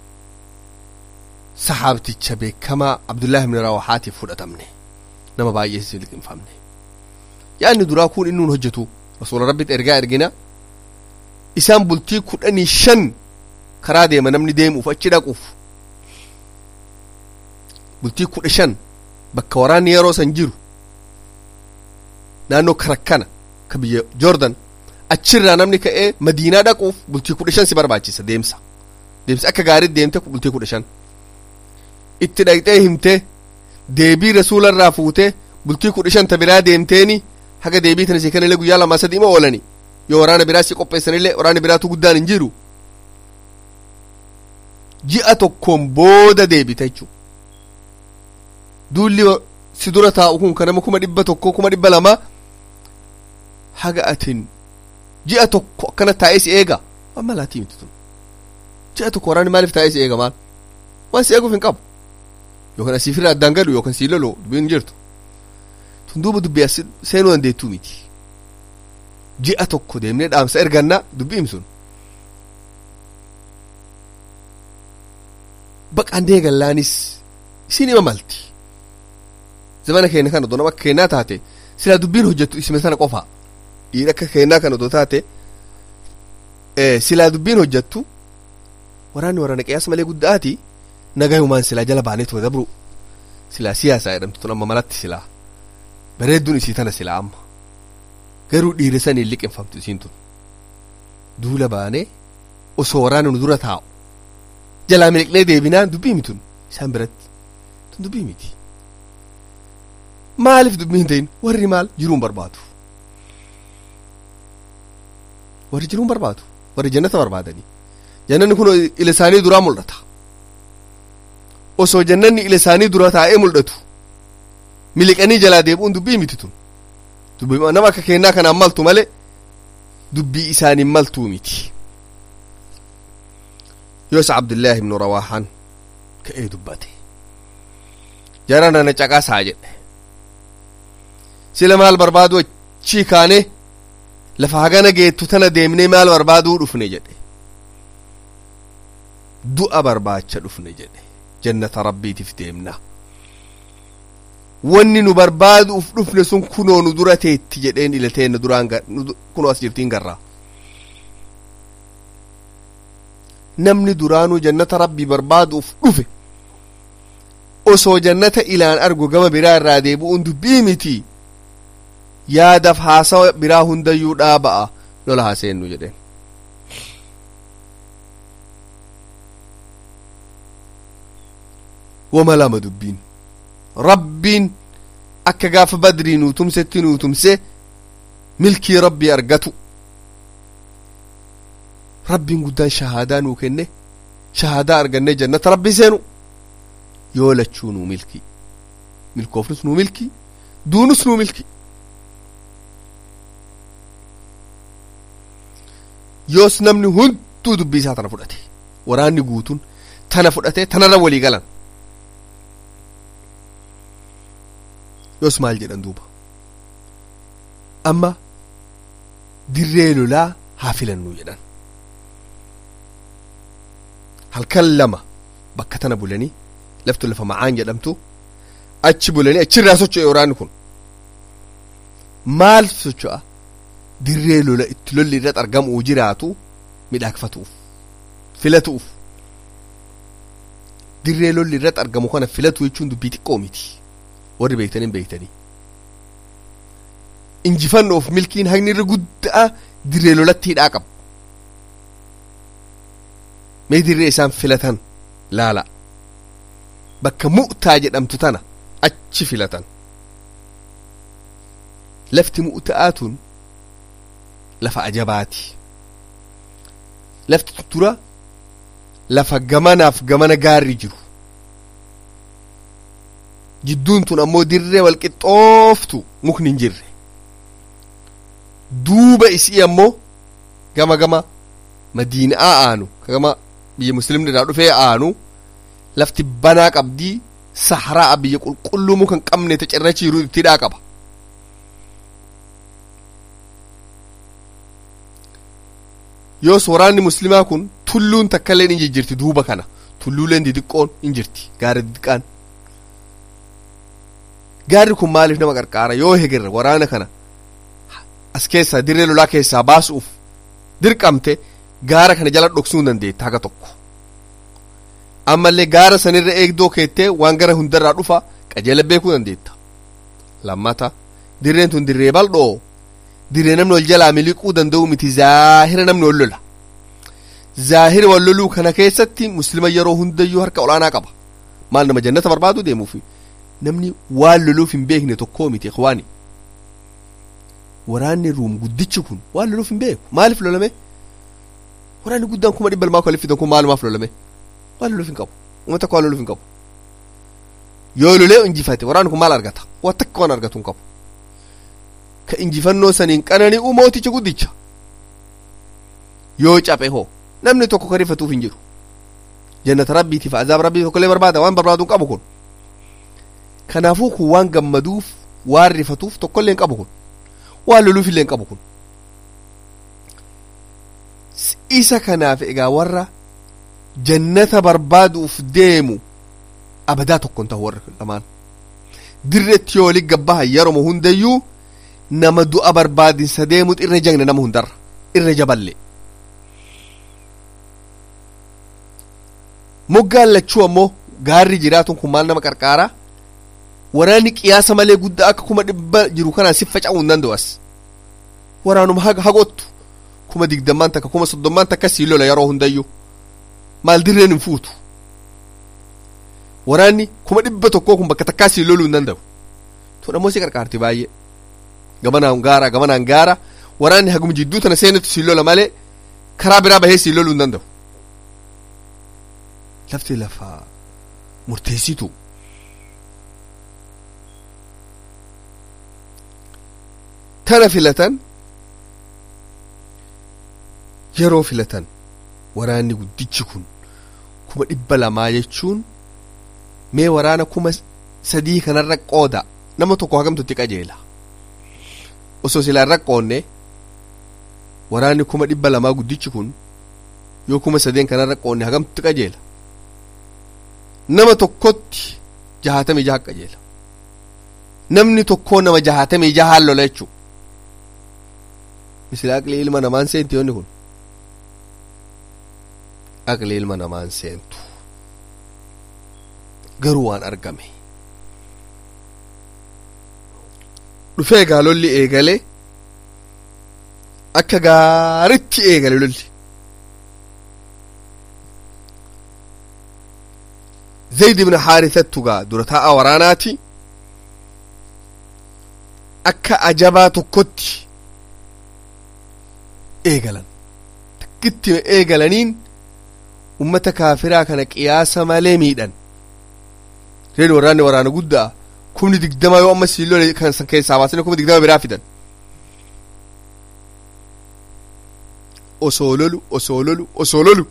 sahaabticha beekamaa abdullaahi ibn rawahaatiif fudhatamne nama baay'ee si liqinfamne yaanni duraa kun inni nun hojjetu rasuula rabbitti ergaa ergina isaan bultii kudhanii shan karaa deema namni deemuuf achi dhaquuf bultii kudha shan bakka waraanni yeroo san jiru naannoo karakkana ka biyya joordan achirraa namni ka'ee madiinaa dhaquuf bultii kudha shan si barbaachisa deemsa deemsa akka gaariitti deemte bultii kudha shan itti dhaqxee himte deebii rasuularraa fuute bultii kudha shan ta biraa deemteeni haga deebii tana si kanallee guyyaa lamaa sadii ma oolani yoo waraana biraa si qopheessanillee waraana biraatu guddaan hin jiru ji'a tokkoon booda deebita jechuu duulli si dura taa'u kun kan nama kuma dhibba tokko kuma dhibba lama haga atin ji'a tokko akkana taa'ee si eega waan malaatii miti tun ji'a tokko waraanni maaliif taa'ee si eega maal waan si eeguuf hin qabu yookaan asiifirra addaan gadu yookaan sii lolu dubbiin jirtu tun duuba dubbii as seenuu dandeettuu miti ji'a tokko deemnee dhaamsa erganna dubbiin sun baqaan deegallaanis isin ima malti zamana keenya kana donama akka keenyaa taate silaa dubbiin hojjettu isime sana qofa dhiira akka keenyaa kana odoo taate silaa dubbiin hojjettu waraanni waraana qiyaasa malee guddaati nagayumaan silaa jala baaneetuma dabru silaa siyaasaa jedhamtu tun amma malatti silaa bareedduun isii tana silaa amma garuu dhiira saniin liqinfamtu isiin tun duula baanee osoo waraana nu dura taa'u jalaa miliqnee deebinaan dubbii mitun isaan biratti tun dubbii miti maaliif dubbii hin ta'in warri maal jiruun barbaadu warri jiruun barbaadu warri jannata barbaadanii jannanni kun ila isaanii duraa mul'ata osoo jannanni ila isaanii dura taa'ee mul'atu miliqanii jalaa deebi'uun dubbii miti tun dubbii nama akka kennaa kanaan maltu malee dubbii isaaniin maltuu miti yoos abdullaahi ibnu rawaahaan ka'ee dubbate jara nana caqasaa jedhe sila maal barbaadu achii kaane lafa hagana geettu tana deemnee maal barbaaduu dhufne jedhe du'a barbaacha dhufne jedhe jannata rabbiitiif deemna wanni nu barbaaduuf dhufne sun kunoo nu dura teetti jedheen ilateenna duraan kunoo as jirtiin garraa namni duraanuu jannata rabbii barbaaduuf dhufe osoo jannata ilaan argu gama biraa irraa deebi'uun dubbii miti yaadaaf haasawa biraa hundayyuu dhaaba'a lola haaseennu jedheen wama lama dubbiin rabbiin akka gaafa badrii nuu tumsetti nuu tumse milkii rabbii argatu rabbiin guddaan shahaadaa nuu kenne shahaadaa argannee jannata rabbii seenu yoo lachuu nuu milkii milkoofnus nuu milkii duunus nuu milkii yoos namni hunduu dubbii isaa tana fudhate waraanni guutuun tana fudhate tanarra walii galan yoos maal jedhan duuba amma dirree lolaa haa filannuu jedhan halkan lama bakka tana bulanii laftu lafa macaan jedhamtu achi bulanii achirraa socho'e waraanni kun maal socho'a dirree lola itti lolli irratti argamu jiraatu midhaakfatuuf filatuuf dirree lolli irratti argamu kana filatu jechuun dubbii xiqqoo miti warri beektanii beektanii injifannoof milkiin haqni irra guddaa dirree lolatti hidhaa qaba mee dirree isaan filatan laala bakka mu'taa jedhamtu tana achi filatan lafti mu'ta'aa tun lafa ajabaati lafti tuttura lafa gamanaaf gamana gaarri jiru jidduun tun ammoo dirree walqixxooftu mukni hin jirre duuba isii ammoo gama gama madiinaa aanu gama biyya muslimni irraa dhufee aanu lafti banaa qabdii sahraa biyya qulqulluu muka hin qabne ta cirrachiiru ittidhaa qaba yoos waraanni muslimaa kun tulluun takkailleen hin jirti duuba kana tulluuleen didiqqoon hin jirti gaara didiqqaan gaarri kun maaliif nama qarqaara yoo hegerre waraana kana as keessaa dirree lolaa keessaa baasuuf dirqamte gaara kana jala dhoksuu hin dandeetta haga tokko ammallee gaara sanirra eegdoo keettee waan gara hundarraa dhufa qajeela beekuu dandeetta lammata dirreen tun dirree bal'oo dirree namni wal jalaa miliquu danda'u miti zaahira namni wal lola zaahira wal loluu kana keessatti muslima yeroo hundayyuu harka olaanaa qaba maal nama jannata barbaadu deemuufi namni waan loluuf hin beekne tokkoo miti ikhwaani waraanni ruum guddichi kun waan loluuf hin beeku maaliif lolame waraanni guddaan kuma dhibba lamaa kwalifitan kun maalumaaf lolame waan loluuf hin qabu uummata akka waan loluuf hin qabu yoo lolee injifate waraanni kun maal argata waan takka waan argatu hin qabu ka injifannoo saniin qanani'u mooticha guddicha yoo caphe hoo namni tokko ka rifatuuf hin jiru jannata rabbiitiif azaaba rabbii tokkollee barbaada waan barbaadu hin qabu kun kanaafuu kun waan gammaduuf waan rifatuuf tokkollee hin qabu kun waan loluuf illee hin qabu kun isa kanaaf egaa warra jannata barbaaduuf deemu abadaa tokkon ta'u warra lamaan dirreetti yoo waliin gabbahan yeroo hundayyuu nama du'a barbaadinsa deemutu irra jagna nama hundarra irra jaballe moggaan lachuu ammoo gaarri jiraatun kun maal nama qarqaara waraanni qiyaasa malee guddaa akka kuma dhibba jiru kanaan si faca'uu hin danda'u as waraanuma haga hagottu kuma digdammaan takka kuma soddommaan takka sii lola yeroo hundayyuu maal dirreen hin fuutu waraanni kuma dhibba tokkoo kun bakka takkaa sii loluu hin danda'u tun ammoo si qarqaarti baay'ee gamanaan gaara gamanaan gaara waraanni haguma jidduu tana seenetu sii lola malee karaa biraa bahee sii loluu hin danda'u lafti lafa murteessitu tana filatan yeroo filatan waraanni guddichi kun kuma dhibba lamaa jechuun mee waraana kuma sadii kanarra qooda nama tokko hagamtutti qajeela osoo silaa irra qoonne waraanni kuma dhibba lamaa guddichi kun yoo kuma sadeen kanarra qoonne hagamtutti qajeela nama tokkotti jahatamii jaha qajeela namni tokkoo nama jahatamii jahaan lola jechuu misila aqli ilma namaan seenti yoonni kun aqli ilma namaan seentu garuu waan argame dhufee egaa lolli eegale akka gaaritti eegale lolli zayd ibn haarisattu gaa dura taa'a waraanaati akka ajabaa tokkotti eegalan takkitti eegalaniin ummata kaafiraa kana qiyaasa malee miidhan reen waraanni waraana guddaa kumni digdama yoo amma sii lole kan san keessaa baasanii kuma digdama biraa fidan osoo lolu osoo lolu osoo lolu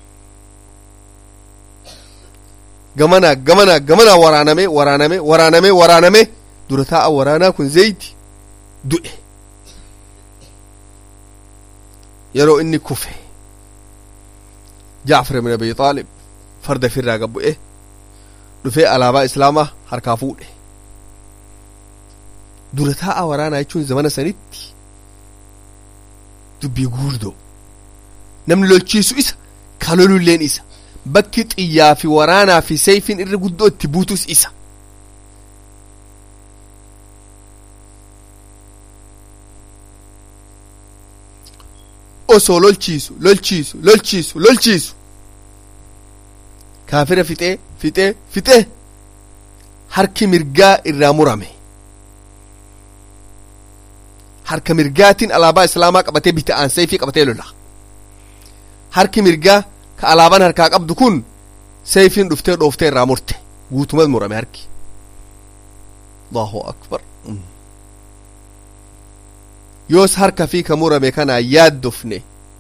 gamanaa gamanaa gamanaa waraaname waraaname waraaname waraaname dura taa'a waraanaa kun zayti du'e yeroo inni kufe jaafar ibn abi xaalib farda firraa gabbu'e dhufee alaabaa islaamaa harkaa fuudhe dura taa'a waraanaa jechuun zamana sanitti dubbii guurdoo namni lolchiisu isa ka lolulleen isa bakki xiyyaa fi waraanaa fi seeyfiin irra guddoo itti buutus isa osoo lolchiisu lolchiisu lolchiisu lolchiisu kaafira fixee fixee fixee harki mirgaa irraa murame harka mirgaatiin alaabaa islaamaa qabatee bita'aan seeyfii qabatee lola harki mirgaa ka alaabaan harkaa qabdu kun sayfiin dhuftee dhooftee irraa murte guutumas murame harki allahu akbar yoos harka fi ka murame kanaa yaaddofne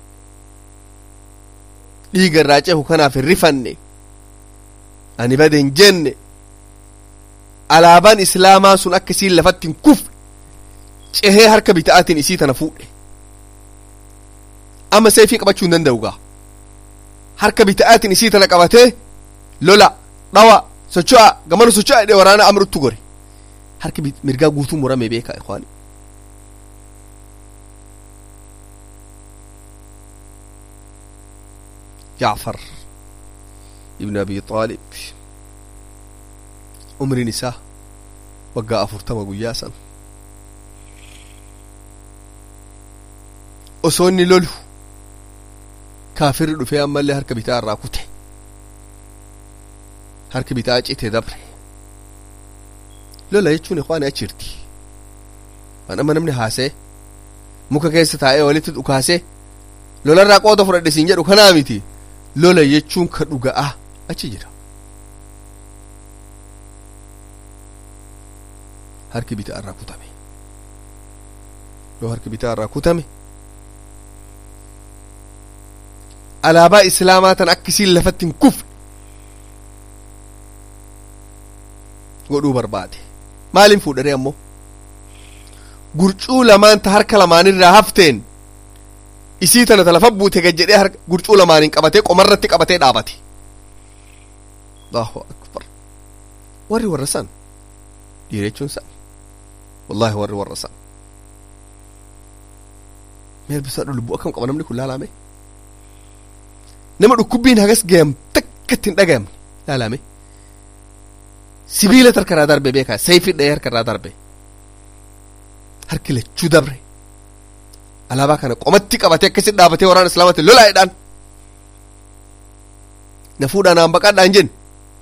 dhiiga irraa cehu kanaaf hin rifanne ani bade hin jenne alaabaan islaamaa sun akka isiin lafatti hin kufne cehee harka bita'aatiin isii tana fuudhe amma seefii qabachuu hin danda'u gaa harka bita'aatiin isii tana qabatee lola dhawa socho'a gamana socho'a jedhee waraana amruttu gore harki mirgaa guutuu murame beeka ikwaani جعفر ابن أبي طالب عمر نساء وقا أفرتما قياسا أصوني لولو كافر في أما اللي هركب بتاع الراكوتة هركب بتاع جيتي دبر لولا يتشون إخواني أشيرتي أنا ما نمني هاسي muka keessa taa'ee walitti dhukaase lolarraa qooda fudhadhe siin jedhu kanaa miti lola jechuun ka dhuga'a achi jira harki bitaa irraa kutame yoo harki bitaa irraa kutame alaabaa islaamaa tan akkisiin lafatti hin kufne godhuu barbaade maaliin fuudhare ammoo gurcuu lamaan ta harka lamaanirraa hafteen isii tana ta lafa buute gad jedhee harka gurcuu lamaaniin qabatee qomarratti qabatee dhaabate allahu akbar warri warra san dhiirechuun san wallahi warri warra san meel bisaa lubbuu akkam qaba namni kun laalame nama dhukkubbiin hagas gayam takkatti hin dhagayamne laalame sibiila harkarraa darbe beekaa sayfii dha'ee harkarraa darbe harki lachuu dabre alaabaa kana qomatti qabatee akkasitti dhaabatee waraana islaamatti lolaa'edhaan na fuudhaan aan baqaadhaan jenne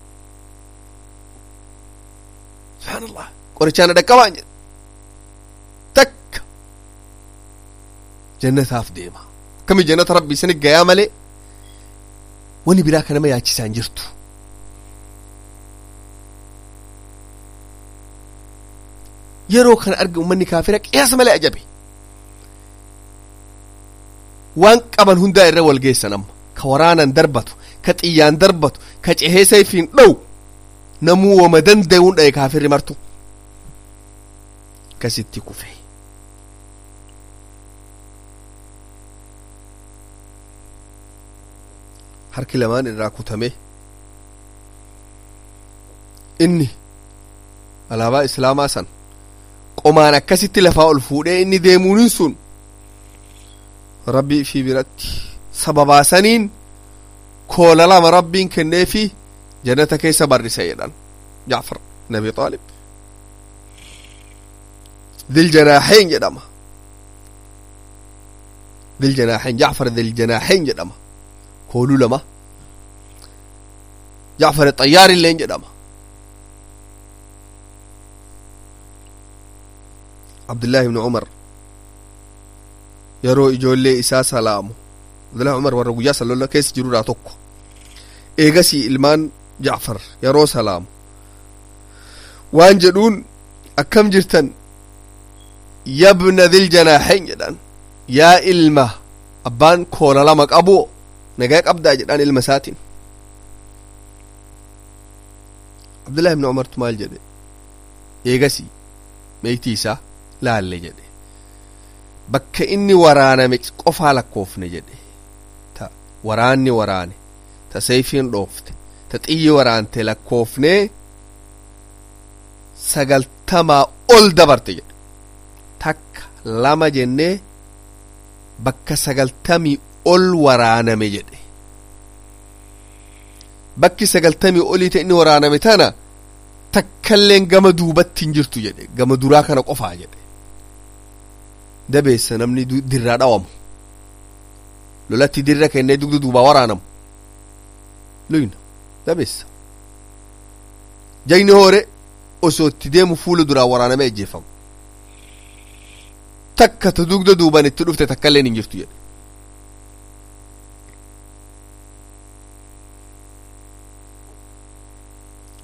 subhaanallah qorichaan dhaqqabaan jedhe takka jannataaf deema akkami jannata rabbi isini gayaa malee wani biraa ka nama yaachisaan jirtu yeroo kana arga ummanni kaafira qiyaasa malee ajabe waan qaban hundaa irra wal geessan amma ka waraanan darbatu ka xiyyaan darbatu ka cehee sayfiin dhow namuu wama danda'uun dhaye kaafirri martu kasitti kufe harki lamaan irraa kutame inni alaabaa islaamaa san qomaan akkasitti lafaa ol fuudhee inni deemuunin sun rabbii fi biratti sababaasaniin koola lama rabbiin kenneefi jannata keessa barrise jedhan jaafar nabi xaalib diljanaaxeen jedhama diljanaaxeen jaafar diljanaaxeen jedhama kooluu lama jaafar xayyaar illeen jedhama abdullaahi ibnu umar yeroo ijoollee isaa salaamu abdullaahi umar warra guyyaa salolla keessa jirurraa tokko eegasii ilmaan jacfar yeroo salaamu waan jedhuun akkam jirtan yabna diljanaaxeen jedhan yaa ilma abbaan koola lama qabu nagaa qabdaa jedhan ilma isaatiin abdullaahi ibnu umartu maal jedhe eegasii meeytii isaa laalle jedhe bakka inni waraaname qofaa lakkoofne jedhe ta waraanni waraane ta sayfiin dhoofte ta xiyyi waraante lakkoofne sagaltamaa ol dabarte jedhe takka lama jennee bakka sagaltamii ol waraaname jedhe bakki sagaltamii olii ta inni waraaname tana takkalleen gama duubatti hin jirtu jedhe gama duraa kana qofaa jedhe dabeessa namni dirraa dhawamu lolatti dirra kennee dugda duubaa waraanamu luyna dabeessa jagni hoore osoo itti deemu fuula duraa waraaname ejjeefamu takka ta dugda duuban itti dhufte takkalleen hin jirtu jedhe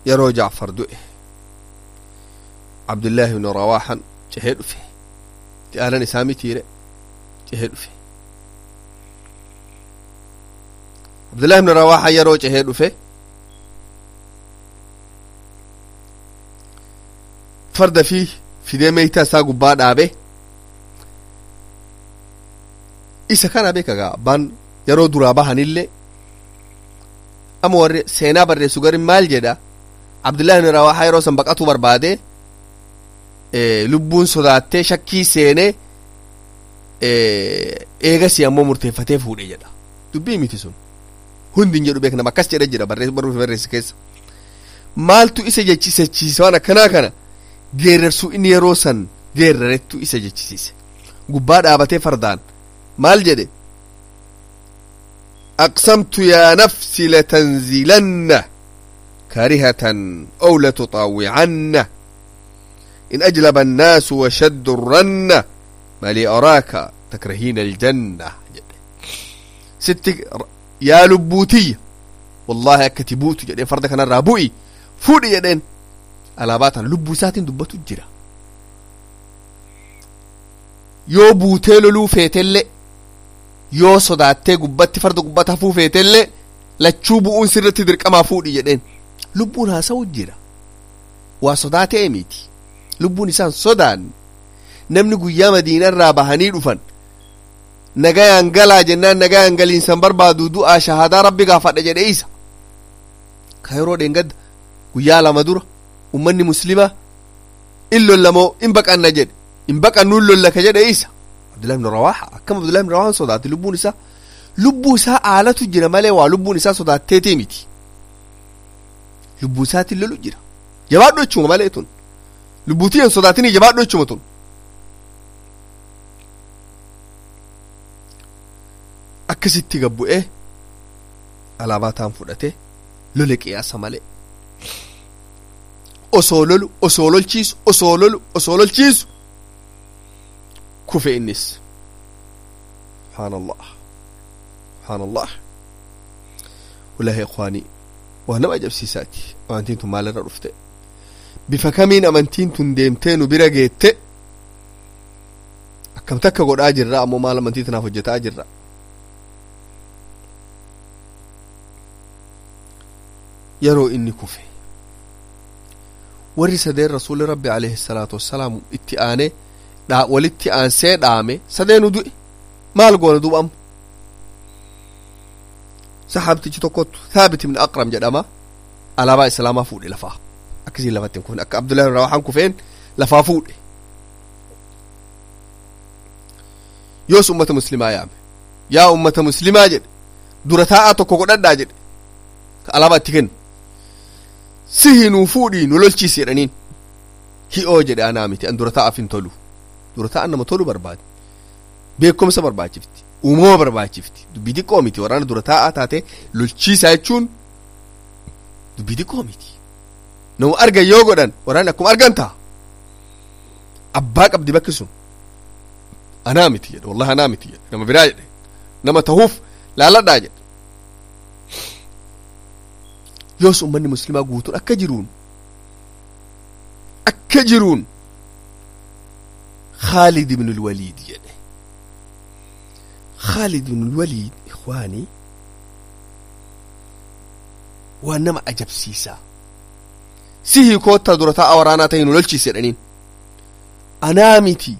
yeroo jacfar du'e abdullaahi ibnu rawaaxan cehee dhufe itti aanan isaa mitiire cehee dhufe abdullaahi ibnu rawaaxan yeroo cehee dhufe farda fi fidee meeytaa isaa gubbaa dhaabe isa kana beekagaa abbaan yeroo duraa bahanillee ama warri seenaa barreessu garin maal jedha abdullahi ibn rawaaxa yeroo san baqatu barbaade lubbuun sodaattee shakkii seenee eegasi ammoo murteeffatee fuudhe jedha dubbii miti sun hundin jedhu beeknama akkas jedhe jira barruufi barreesse keessa maaltu isa jechisiise waan akkanaa kana geerarsuu inni yeroo san geerarettu isa jechisiise gubbaa dhaabatee fardaan maal jedhe أقسمت يا نفسي لتنزلن كارهة أو لتطاوعن إن أجلب الناس وشد الرن ما لي أراك تكرهين الجنة ست يا لبوتي والله كتبوت جدين فردك أنا رابوي فودي جدين ألا باتا لبوسات دبتو جرا يو بوتيلو لو فيتلي yoo sodaattee gubbatti farda gubbata hafuu feetellee lachuu bu'uun sirratti dirqamaa fuudhi jedheen lubbuun haasa'u jira waa sodaatee miti lubbuun isaan sodaanne namni guyyaa madiinarraa bahanii dhufan nagayaan galaa jennaan nagayaan galiinsan barbaadu du'aa shahadaa rabbi gaafadha jedhe isa ka yeroo dheengadda guyyaa lama dura ummanni muslimaa in lollamoo in baqanna jedhe in baqannuun lolla ka jedhe isa abdullahi ibn rawaaxa akkam abdullahi ibn rawaaxa sodaate lubbuun isaa lubbuu isaa aalatu jira malee waa lubbuun isaa sodaatteetee miti lubbuu isaatiin lolu jira jabaadhu jechuma malee tun lubbuutii hin sodaatinii jabaadhu jechuma tun akkasitti gabbu'ee alaabaa taan fudhate lole qiyaasa malee osoo lolu osoo lolchiisu osoo lolu osoo lolchiisu kufe innis subxaan allah subxaan allah walaahi ikhwaanii waa nama ajabsiisaati amantiin tun maalirra dhufte bifa kamiin amantiin tun deemtee nu bira geette akkam takka godhaa jirra ammoo maal amantii tanaaf hojjetaa jirra yeroo inni kufe warri sadeen rasuuli rabbi alayhi salaatu wassalaam itti aanee dhaa walitti aansee dhaame sadeenu du'e maal goona duuba amma saxaabtichi tokkottu thaabit ibn aqram jedhama alaabaa islaamaa fuudhe lafaa akkasiin lafatti hin kufne akka abdullahi ibn rawaxaan kufeen lafaa fuudhe yoos ummata muslimaa yaame yaa ummata muslimaa jedhe dura taa'aa tokko godhadhaa jedhe ka alaabaa itti kennu sihi nuu fuudhii nu lolchiisi jedhaniin hi'oo jedhe anaa miti an dura taa'aaf hin tolu dura taa'an nama tolu barbaade beekumsa barbaachifti uumama barbaachifti dubbii xiqqoo miti waraana dura taa'aa taate lolchiisaa jechuun dubbii xiqqoo miti nama argan yoo godhan waraanni akkuma argan ta'a abbaa qabdi bakki sun anaa miti jedhe wallahi anaa miti jedhe nama biraa jedhe nama tahuuf laaladhaa jedhe yoos ummanni muslimaa guutuun akka jiruun akka jiruun خالد بن الوليد jedhe خالد بن الوليد إخواني waan nama ajabsiisaa sihii koottaa dura taa'a waraanaa ta'e nu lolchiise jedhaniin anaa miti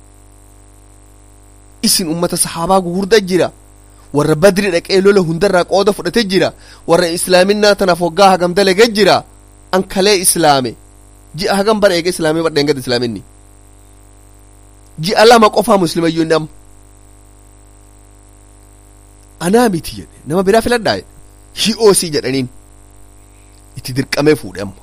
isin ummata sahaabaa gugurda jira warra badri dhaqee lola hundarraa qooda fudhate jira warra islaaminaa tanaaf waggaa hagam dalage jira an kalee islaame ji'a hagam bara eega islaamee badheen gad islaaminni ji'a lama qofaa muslimayyuu inni amma anaa miti jedhe nama biraa filadhaa jedhe hi'oosii jedhaniin itti dirqamee fuudhe amma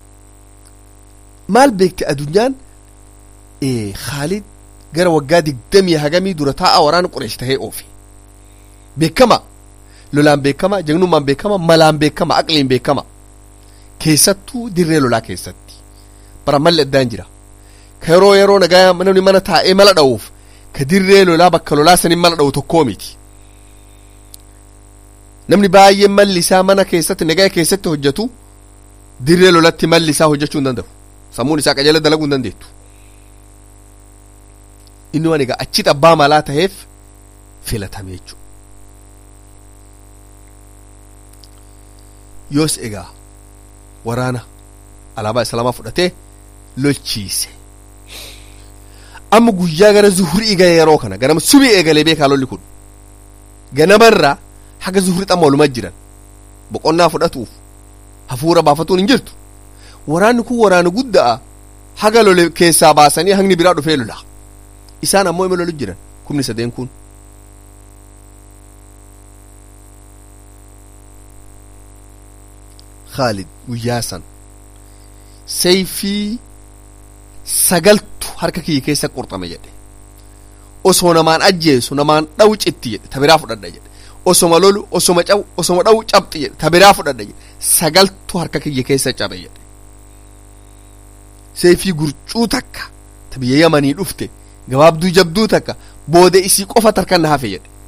maal beekte adunyaan khaalid gara waggaa digdamii hagamii dura taa'a waraana qureesh tahee oofe beekama lolaan beekama jagnummaan beekama malaan beekama aqliin beekama keessattuu dirree lolaa keessatti bara malli addaan jira ka yeroo yeroo nagaa namni mana taa'ee mala dha'uuf ka dirree lolaa bakka lolaa sanin mala dha'u tokkoo miti namni baay'een malli isaa mana keessatti nagaa keessatti hojjetu dirree lolatti malli isaa hojjechuu hin danda'u sammuun isaa qajeela dalaguu hin dandeettu inni waan egaa achi abbaa malaa taheef filatame jechuudha yoos egaa waraana alaabaa islaamaa fudhatee lolchiise amma guyyaa gara zuhurii ga'e yeroo kana ganama subii eegalee beekaa lolli kun ganamarraa haga zuhurii xamma walumaa jiran boqonnaa fudhatuuf hafuura baafatuun hin jirtu waraanni kun waraana guddaa haga lole keessaa baasanii hagni biraa dhufee lola isaan ammoo ima lolu jiran kumni sadeen kun Khaalid guyyaa san sayfii sagaltu harka kiyya keessa qurxame jedhe osoo namaan ajjeesu namaan dhawu citti jedhe ta biraa fudhadha jedhe osoma lolu osoma cabu osoma dhawu cabxi jedhe ta biraa fudhadha jedhe sagaltu harka kiyya keessa cabe jedhe sayfii gurcuu takka ta biyya yamanii dhufte gabaabduu jabduu takka booda isii qofa tarkan na hafe jedhe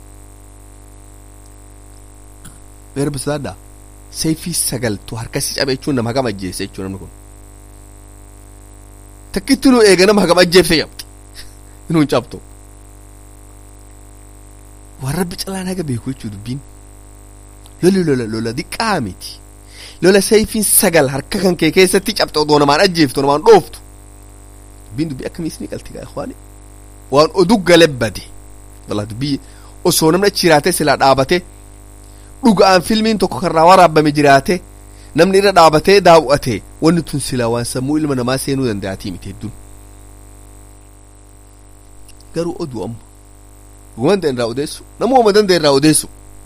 beera bisaadhaa sayfii sagaltu harkasi cabe jechuun nama hagam ajjeese jechuu namni kun takkitti nu eega nama hagam ajjeefte cabxi inuun cabtu waan rabbi calaan haga beeku jechuu dubbiin loli lola lola diqqaa miti lola sayfiin sagal harka kan kee keessatti cabxe odoo namaan ajjeeftu namaan dhooftu dubbiin dubbii akkamiis ni qalti gaa ikhwaani waan oduu gale bade walla dubbii osoo namni achi jiraatee silaa dhaabate dhuga'aan filmiin tokko karraa waraabame jiraate namni irra dhaabatee daawwate wanni tun silaa waan sammuu ilma namaa seenuu danda'atii miti hedduun garuu oduu amma dhuguman danda'e irraa odeessu nama uuma danda'e irraa odeessu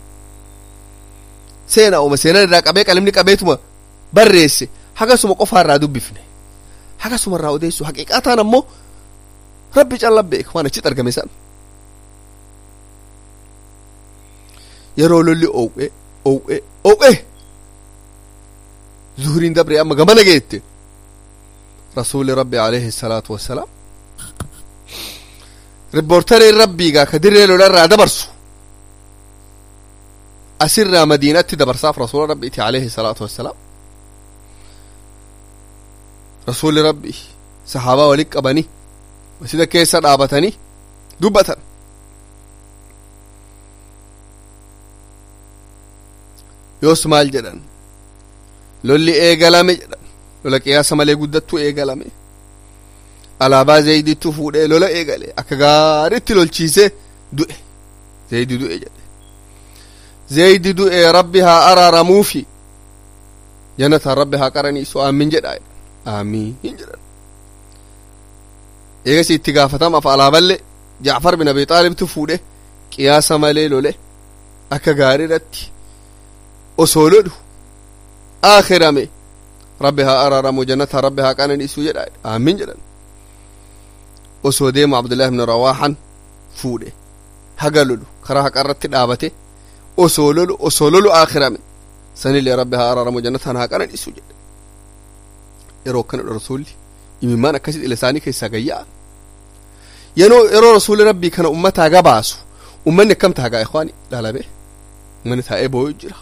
seenaa uuma seenan irraa qabee qalimni qabeetuma barreesse hagasuma qofaa irraa dubbifne hagasuma irraa odeessu haqiiqataan ammoo rabbi callaa beeka waan achitti argame san yeroo lolli ow'e ow'e ow'e zuhuriin dabre amma gamana geette rasuuli rabbi alayhi salaatu wassalaam riboortariin rabbiigaa ka dirree lolarraa dabarsu asirraa madiinatti dabarsaaf rasuula rabbiiti alayhi salaatu wassalaam rasuuli rabbi sahaabaa walit qabanii masjida keessa dhaabatanii dubbatan yoos maal jedhan lolli eegalame jedhan lola qiyaasa malee guddattuu eegalame alaabaa zeeyidittu fuudhee lola eegale akka gaaritti lolchiisee du'e zeeyidi du'e jedhe zeeyidi du'e rabbi haa araaramuufi jannataan rabbi haa qaraniisu aamin jedhaa aamiin jedhan eegasi itti gaafatamaaf alaaballee jaafar bin abi xaalibtu fuudhe qiyaasa malee lole akka gaariirratti osoo lolu aakhirame rabbi haa araaramu jannata rabbi haa qananiisu jedha aamin jedhan osoo deemu abdullahi ibn rawaahan fuudhe haga lolu karaa haqarratti dhaabate osoo lolu osoo lolu aakhirame sanillee rabbi haa araaramu jannatan haa qananiisu jedhe yeroo akkana rasuulli imimmaan akkasit ila isaanii keessaa gayya'a yeroo yeroo rasuulli rabbii kana ummataa gabaasu ummanni akkam taagaa ikhwaani dhalabe ummanni taa'ee boo'u jira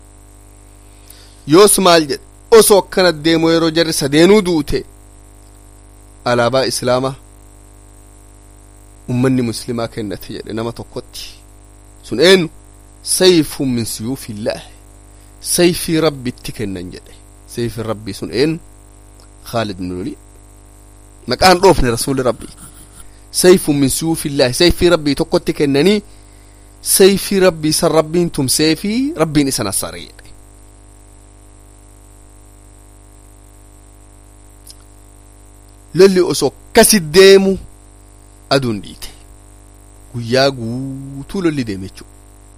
yoos maal jedhe osoo akkana deemu yeroo jarri sadeenuu duute alaabaa islaamaa ummanni muslimaa kennate jedhe nama tokkotti sun eenyu sayfun min suyuufillaah sayfii rabbitti kennan jedhe sayfii rabbii sun eenyu khaalid bin waliid maqaan dhoofne rasuuli rabbii sayfun min suyuufillaahi sayfii rabbii tokkotti kennanii sayfii rabbii san rabbiin tumsee fi rabbiin isa nassare jedhe lolli osoo akkasi deemu aduun dhiite guyyaa guutuu lolli deeme jechuudha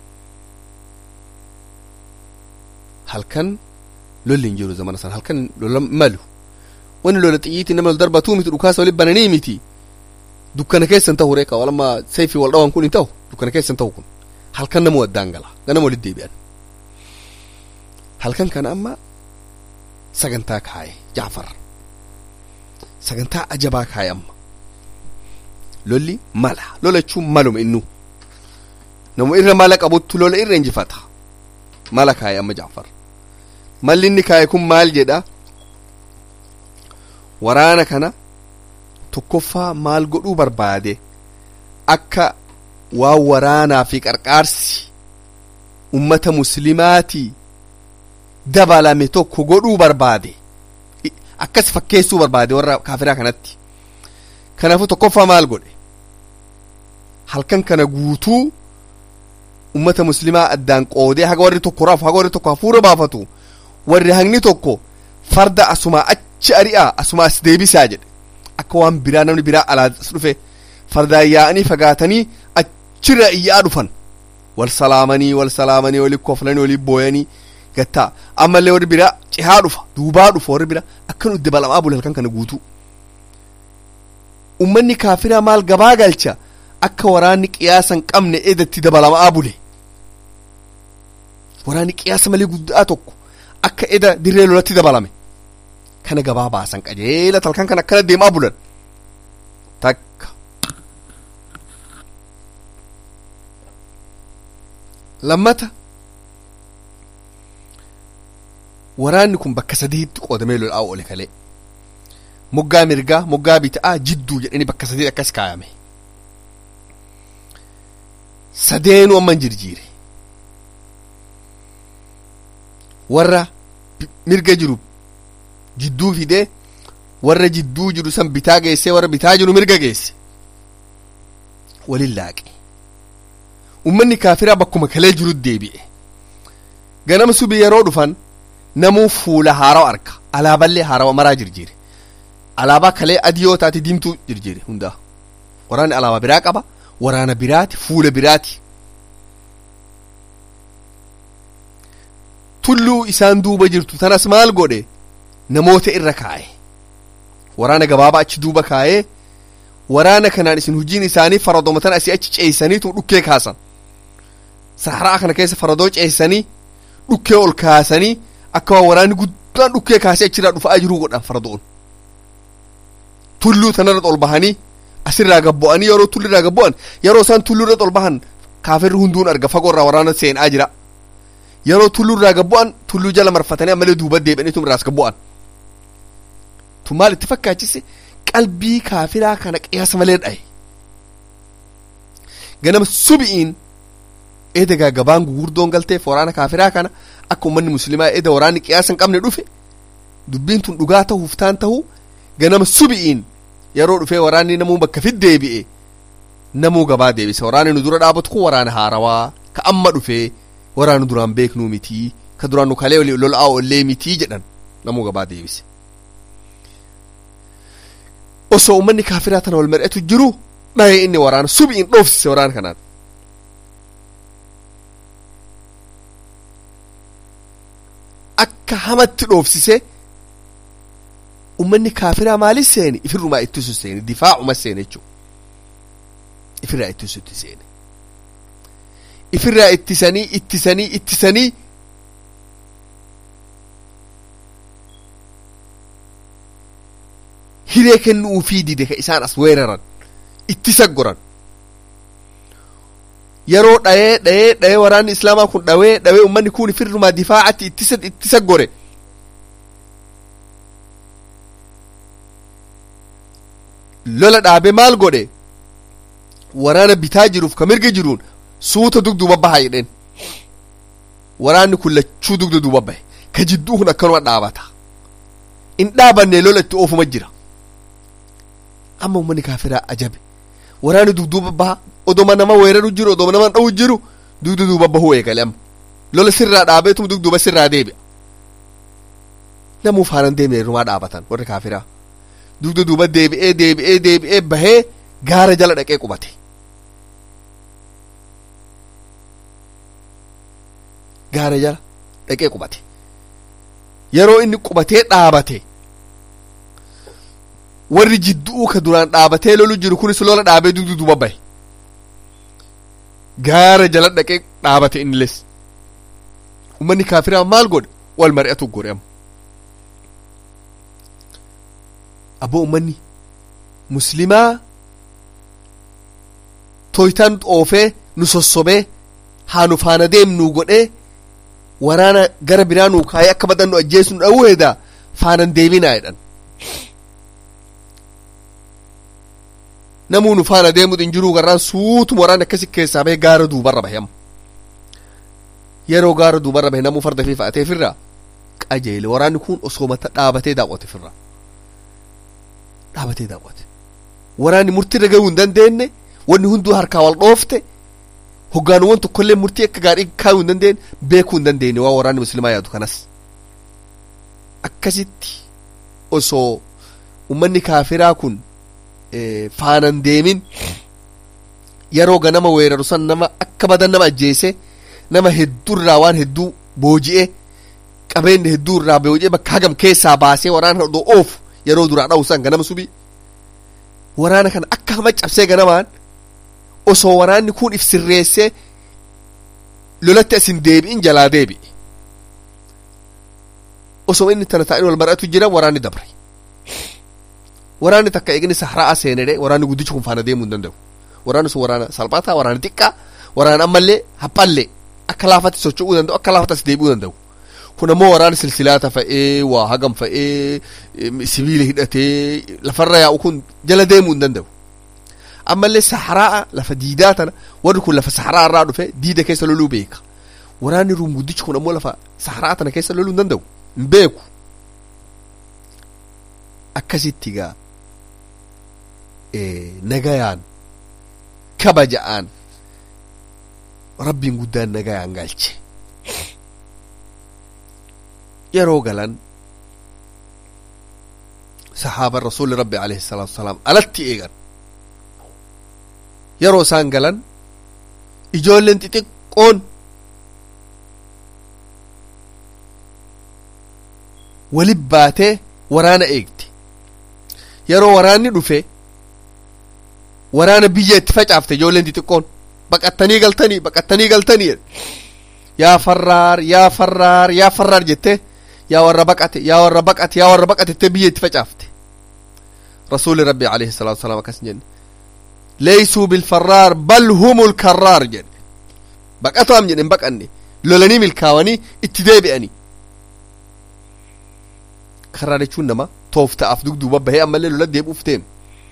halkan lolli hin jiru zamana sana halkan lola malu wani lola xiyyiitti nama darbatuu miti dhukaasa wali bananii miti dukkana keessan ta'u reeka walamma sayfi wal dhawan kun hin ta'u dukkana keessan ta'u kun halkan nama waddaan gala ganama walit deebi'an halkan kana amma sagantaa kaaye jaafar sagantaa ajabaa kaaye amma lolli mala lola jechuun maluma innu nama irra mala qabuttu lola irra injifata mala kaaye amma jaafar malli inni kaaye kun maal jedha waraana kana tokkoffaa maal godhuu barbaade akka waan waraanaa fi qarqaarsi ummata muslimaatii dabalame tokko godhuu barbaade akkas fakkeessuu barbaade warra kaafiraa kanatti kanaafuu tokkoffaa maal godhe halkan kana guutuu ummata muslimaa addaan qoodee haga warri tokko raafu haga warri tokko hafuura baafatu warri hangni tokko farda asumaa achi ari'aa asumaa as deebisaa jedhe akka waan biraa namni biraa alaa as dhufe fardaan yaa'anii fagaatanii achirra iyyaa dhufan wal salaamanii wal salaamanii walii koflanii walii booyanii gattaa ammallee warri biraa cihaa dhufa duubaa dhufa warri biraa akka nu dabalamaa bule halkan kana guutuu ummanni kaafiraa maal gabaa galcha akka waraanni qiyaasa hin qabne edatti dabalamaa bule waraanni qiyaasa malee guddaa tokko akka eda dirree lolatti dabalame kana gabaa baasan qajeela halkan kana akkana deemaa bulan takka lammata waraanni kun bakka sadiitti qoodamee lol'aa oole kalee moggaa mirgaa moggaa bita'aa jidduu jedhanii bakka sadii akkas kaayame sadeenuu amma hin jirjiire warra mirga jiru jidduu fidee warra jidduu jiru san bitaa geessee warra bitaa jiru mirga geesse walin laaqe ummanni kaafiraa bakkuma kalee jiru deebi'e ganama subii yeroo dhufan namuu fuula haarawa arka alaaballee haarawa maraa jirjiire alaabaa kalee adii yoo taate diimtuu jirjiire hundaa waraanni alaabaa biraa qaba waraana biraati fuula biraati tulluu isaan duuba jirtu tanas maal godhe namoota irra kaa'e waraana gabaabaa achi duuba kaa'ee waraana kanaan isin hojiin isaanii faradoomatan asii achi ceeysaniitu dhukkee kaasan saharaa kana keessa faradoo ceeysanii dhukkee ol kaasanii akka waan waraanni guddaan dhukkee kaasee achirraa dhufaa jiruu godhan faradoon tulluu tanarra ol bahanii asirraa gabbo'anii yeroo tullirraa gabbo'an yeroo isaan tullurra ol bahan kaafirri hunduun arga fagoorraa waraana seenaa jira yeroo tullurraa gabbo'an tulluu jala marfatanii ammalee duuba deebi'aniitu irraas gabbo'an tu maal itti fakkaachise qalbii kaafiraa kana qiyaasa malee dhaye ganama subi'iin eedagaa gabaan gugurdoon galteef waraana kaafiraa kana akka ummanni muslimaa eeda waraanni qiyaasa hin qabne dhufe dubbiin tun dhugaa ta'uuf taan ta'uu ganama subi'iin yeroo dhufee waraanni namuu bakka fid deebi'e namuu gabaa deebise waraanni nu dura dhaabatu kun waraana haarawaa ka amma dhufee waraana duraan beeknuu mitii ka duraan nu kalee lol'aa ollee mitii jedhan namuu gabaa deebise osoo ummanni kaafiraa tana wal mari'atu jiru dhaye inni waraana subi'iin dhoofsise waraana kanaan akka hamatti dhoofsise ummanni kaafiraa maalis seeni ifirrumaa ittisu seeni difaacuma seene jechuu ifirraa ittisutti seene ifirraa ittisanii ittisanii ittisanii hiree kennuufii dide ka isaan as weeraran ittisa goran yeroo dhayee dhayee dhayee waraanni islaamaa kun dhawee dhawee ummanni kun ifirrumaa difaacatti ittisa ittisa gore lola dhaabe maal godhe waraana bitaa jiruuf ka mirga jiruun suuta dugduuba baha jedheen waraanni kun lachuu dugda duuba bahe ka jidduu kun akkanuma dhaabata in dhaabanne lola itti oofuma jira amma ummanni kaafiraa ajabe waraanni dugduuba baha odoma nama weeraru jiru odoma nama dha'u jiru dugda duuba bahuu eegale amma lola sirraa dhaabeetum dugduuba sirraa deebi'a namuu faanan deemne rumaa dhaabatan warri kaafiraa dugda duuba deebi'ee deebi'ee deebi'ee bahee gaara jala dhaqee qubate gaara jala dhaqee qubate yeroo inni qubatee dhaabate warri jidduu ka duraan dhaabatee lolu jiru kunis lola dhaabee dugda duuba bahe gaara jala dhaqee dhaabate inniles ummanni kaafiraa maal godhe wal mari'atu godhe amma abboo ummanni muslimaa toytaan xoofee nu sossobee haa nu faana deemnuu godhee waraana gara biraa nuu kaayee akka badan nu ajjeesu nu dha'uu heeda faanan deebinaa jedhan namuu nu faana deemu hin jiru garraan suutuma waraanni akkasi keessaa bahee gaara duubarra bahe amma yeroo gaara duubarra bahe namuu farda fi fa'atee firraa qajeele waraanni kun osoo mata dhaabatee daawwate firraa dhaabatee daawwate waraanni murtiirra gahuu hin dandeenye wanni hunduu harkaa wal dhoofte hoggaanuwwan tokkollee murtii akka gaarii kaayuu hin dandeenye beekuu hin dandeenye waa waraanni muslimaa yaadu kanas akkasitti osoo ummanni kaafiraa kun faanan deemin yeroo ganama weeraru san nama akka badan nama ajjeese nama hedduurraa waan hedduu booji'e qabeenya hedduurraa booji'e bakka hagam keessaa baasee waraana hodhoo oofu yeroo duraa dha'u san ganama subii waraana kana akka hama cabsee ganamaan osoo waraanni kun if sirreessee lolatti asin deebi'in jalaa deebi'e osoo inni tana taa'in wal mar'atu jira waraanni dabre waraanni takka eegni sahraa seenedhe waraanni guddichi kun faana deemuu hin danda'u waraanni sun waraana salphataa waraana xiqqaa waraana ammallee haphallee akka laafatti socho'uu danda'u akka laafatti as deebi'uu danda'u kun ammoo waraana silsilaata fa'ee waa hagam fa'ee sibiila hidhatee lafarra yaa'u kun jala deemuu hin danda'u ammallee sahraa lafa diidaa tana warri kun lafa sahraa irraa dhufe diida keessa loluu beeka waraanni ruum guddichi kun ammoo lafa sahraa tana keessa loluu hin danda'u hin beeku akkasitti gaa nagayaan kabaja'aan rabbiin guddaan nagayaan galche yeroo galan sahaaban rasuulli rabbi alayhi salaatu wasalaam alatti eegan yeroo isaan galan ijoolleen xixiqqoon walib baatee waraana eegti yeroo waraanni dhufe waraana biyya itti facaafte ijoolleen xixiqqoon baqattanii galtanii baqattanii galtanii yaa farraar yaa farraar yaa farraar jettee yaa warra baqate yaa warra baqate yaa warra baqate jettee biyya itti facaafte rasuuli rabbi alayhi salaatu wasalaam akkas jenne leeysuu bilfarraar bal humul karraar jedhe baqatoam jedhen baqanne lolanii milkaawanii itti deebi'anii karraa jechuun nama toofta'aaf dugduuba bahee ammallee lola deebi'uuf deemu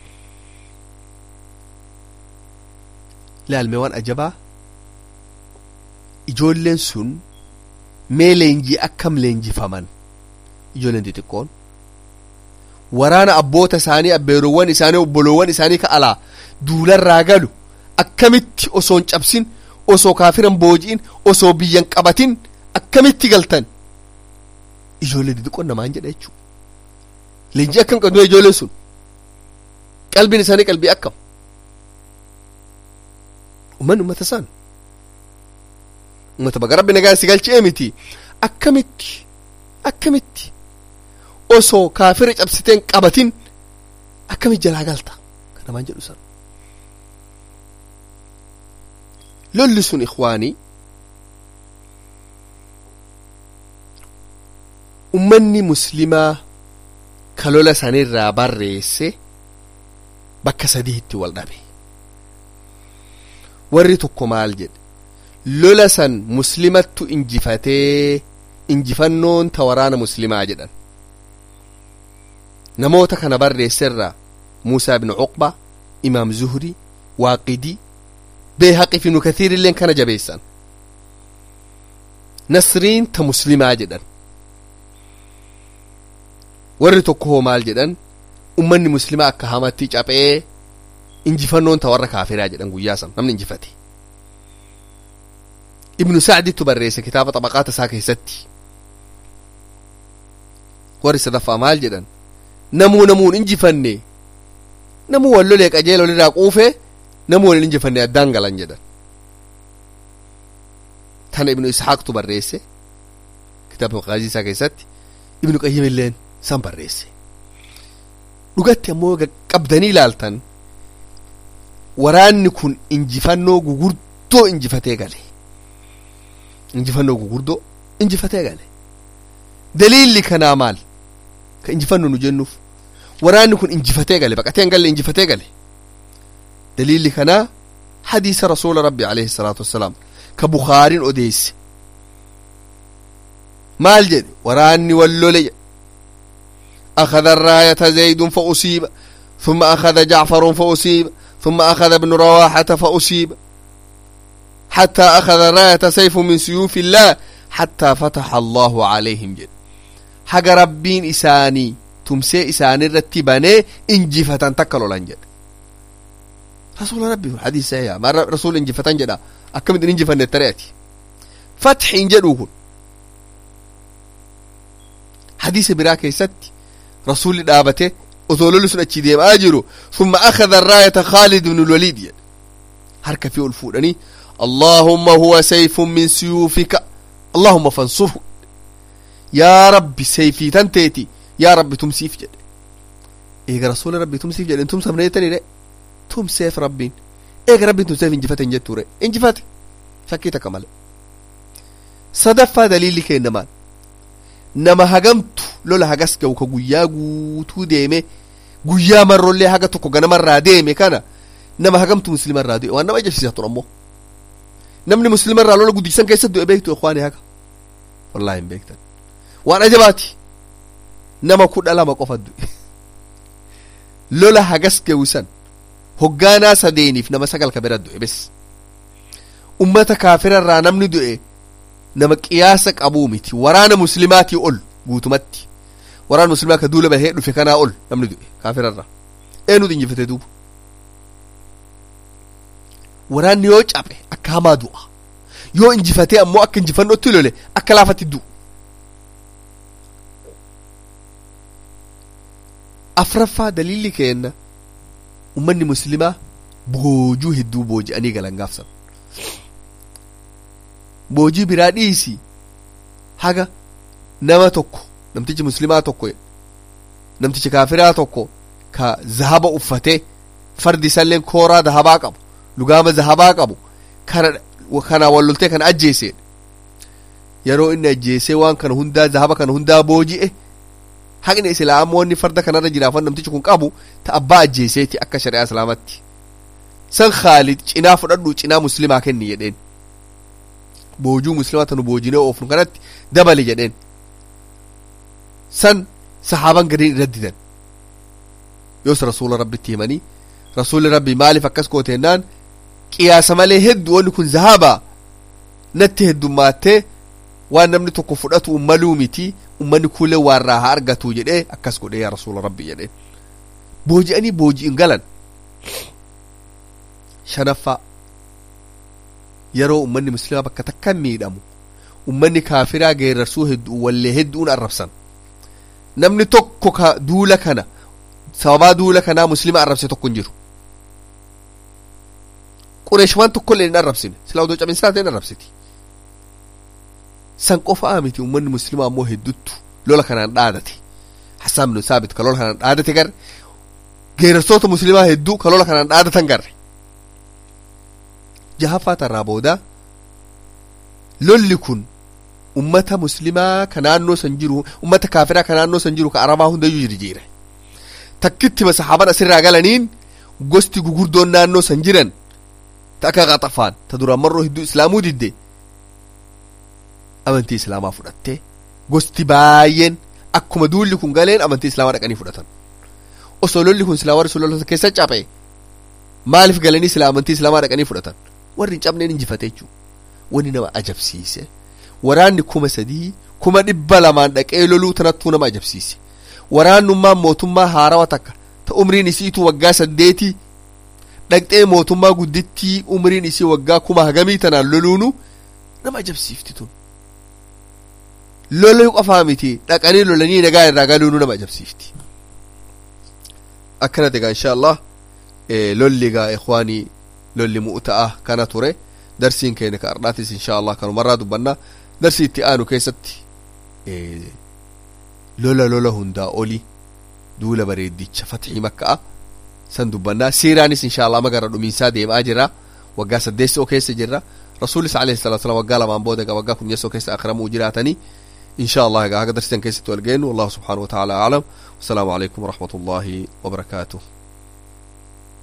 laalmee waan ajabaa ijoolleen sun mee leenjii akkam leenjifaman ijoolleen xixiqqoon waraana abboota isaanii abbeerowwan isaanii obboloowwan isaanii ka alaa duularraa galu akkamitti osoon cabsin osoo kaafiran booji'in osoo biyyan qabatin akkamitti galtan ijoollee xixiqqoon namaan jedha jechuu leenjii akkam qabdu ijoolleen sun qalbiin isaanii qalbii akkam ummanni ummata isaan ummata baga rabbi nagaa si galchee miti akkamitti akkamitti osoo kaafira cabsiteen qabatin akkamitti jalaa galta kanamaan jedhu san lolli sun ikwaanii ummanni muslimaa ka lola sanirraa barreesse bakka sadiitti wal dhabe warri tokko maal jedhe lola san muslimattu injifatee injifannoon ta waraana muslimaa jedhan namoota kana barreesserraa muusaa ibnu cuqba imaam zuhri waaqidii beehaqi fi nu kathiirilleen kana jabeessan nasriin ta muslimaa jedhan warri tokko hoo maal jedhan ummanni muslimaa akka hamatti caphee injifannoon ta warra kaafiraa jedhan guyyaa san namni injifate ibnu sacdittu barreesse kitaaba xabaqaata isaa keessatti warri sadaffaa maal jedhan namuu namuun injifanne namuu wal lolee qajeela walirraa quufe namuu wal injifanne addaan galan jedhan tana ibnu ishaaqtu barreesse kitaaba maqaazii isaa keessatti ibnu qayyim illeen san barreesse dhugatti ammoo qabdanii ilaaltan waraanni kun injifannoo gugurdoo injifatee gale injifannoo gugurdoo injifatee gale daliilli kanaa maal ka injifannu nu jennuuf waraanni kun injifatee gale baqatee hin galle injifatee gale daliilli kanaa hadiisa rasuula rabbi alayhi salaatu wassalaam ka bukaariin odeesse maal jedhe waraanni wallole أخذ الراية زيد فأصيب ثم أخذ جعفر فأصيب ثم أخذ ابن رواحة فأصيب حتى أخذ راية سيف من سيوف الله حتى فتح الله عليهم جد حق ربين إساني تمسي إساني رتباني إنجفة تكلوا لنجد رسول ربي الحديث سيئة ما رسول إنجفة جدا أكمل إنجفة نتريتي فتح إنجدوه حديث براكي ستي رسول دابته وزولول سن أتشي ديم آجرو ثم أخذ الراية خالد بن الوليد يعني. هركة في الفوراني اللهم هو سيف من سيوفك اللهم فانصره يا ربي سيفي تنتيتي يا ربي تمسيف جد إيه رسول ربي تمسيف جد انتم سمنيتني ليه تم سيف ربين إيه ربي تم سيف انجفت انجت ري انجفت شكيتك مال صدفة دليل كينمان nama hagamtu lola hagas ga'u ka guyyaa guutuu deeme guyyaa marrollee haga tokko ganamarraa deeme kana nama hagamtu muslimarraa du'e waan nama ajabsiisa ture ammoo namni muslimarraa lola guddisan keessa du'e beektu ikwaani haga wallahi hin beektan waan ajabaati nama kudha lama qofa du'e lola hagas ga'u san hoggaanaa sadeeniif nama sagal ka bira du'e bes ummata kaafirarraa namni du'e nama qiyaasa qabuu miti waraana muslimaatii ol guutumatti waraana muslimaa ka duula bahee dhufe kanaa ol namni du'e kaafirarra eenyutu injifate duuba waraanni yoo cabe akka hamaa du'a yoo injifatee ammoo akka injifannootti lole akka laafatti du'u afraffaa daliilli keenna ummanni muslimaa boojuu hedduu booji'anii galan gaafsan boojii biraa dhiisi haga nama tokko namtichi muslimaa tokko namtichi kaafiraa tokko ka zahaba uffatee fardi isalleen kooraa zahabaa qabu lugaama zahabaa qabu kana kana walloltee kana ajjeese yeroo inni ajjeesee waan kana hundaa zahaba kana hundaa booji'e haqni islaamoonni farda kanarra jiraafan namtichi kun qabu ta abbaa ajjeeseeti akka shari'aa islaamatti san khaalid cinaa fudhadhu cinaa muslimaa kenni jedheen boojuu muslimaa tanu boojinee oofnu kanatti dabali jedheen san sahaaban gadiin irra didan yoos rasuula rabbitti himanii rasuulli rabbi maaliif akkas gooteennaan qiyaasa malee hedduu wanni kun zahabaa natti heddumaattee waan namni tokko fudhatu ummaluu miti ummanni kuulee waarraa haa argatu jedhee akkas godhee yaa rasuula rabbi jedheen booji'anii booji'in galan shanaffaa yeroo ummanni muslimaa bakka takka miidhamu ummanni kaafiraa geerarsuu hedduu wallee hedduun arrabsan namni tokko ka duula kana sababaa duula kanaa muslima arrabse tokko hin jiru qureesh waan tokkollee hin arrabsine silaa odoo cabinsaa ta'e hin arrabsiti san qofaa miti ummanni muslimaa ammoo hedduttu lola kanaan dhaadate hassaan bin saabit ka lola kanaan dhaadate garre geerarsoota muslimaa hedduu ka lola kanaan dhaadatan garre jahaffaa tarraa booda lolli kun ummata muslimaa ka naannoo san jiru ummata kaafiraa ka naannoo san jiru ka arabaa hundayyuu jirjiire takkitti masahaaban asirraa galaniin gosti gugurdoon naannoo san jiran ta akka qaxafaan ta duraan marroo hedduu islaamuu didde amantii islaamaa fudhattee gosti baay'een akkuma duulli kun galeen amantii islaamaa dhaqanii fudhatan osoo lolli kun silaa warri sun lolota keessa caphe maaliif galanii silaa amantii islaamaa dhaqanii fudhatan warri hin cabneen injifate jechuudha wanni nama ajabsiise waraanni kuma sadii kuma dhibba lamaan dhaqee loluu tanattuu nama ajabsiise waraannummaan mootummaa haarawa takka ta umriin isiitu waggaa saddeetii dhaqxee mootummaa guddittii umriin isii waggaa kuma hagamii tanaan loluunu nama ajabsiifti tun loluu qofaa miti dhaqanii lolanii nagaa irraa galuunu nama ajabsiifti akkana egaa insha allah lolli egaa ikhwaanii lolli mu'ta'a kana ture darsiin keenya ka ardhaatis insha allah kanumarraa dubbanna darsii itti aanu keessatti lola lola hundaa oli duula bareeddicha fatxii makka'a san dubbannaa siiraanis insha allah ama gara dhumiinsaa deemaa jira waggaa saddeessoo keessa jirra rasuulis alayhi salatu wasalam waggaa lamaan booda egaa waggaa kudhaneessoo keessa akramuu jiraatanii insha allah egaa haga darsitan keessatti wal geennu wallahu subxaanahu wa taala aclam wasalaamu calaykum waraxmat ullaahi wabarakaatuh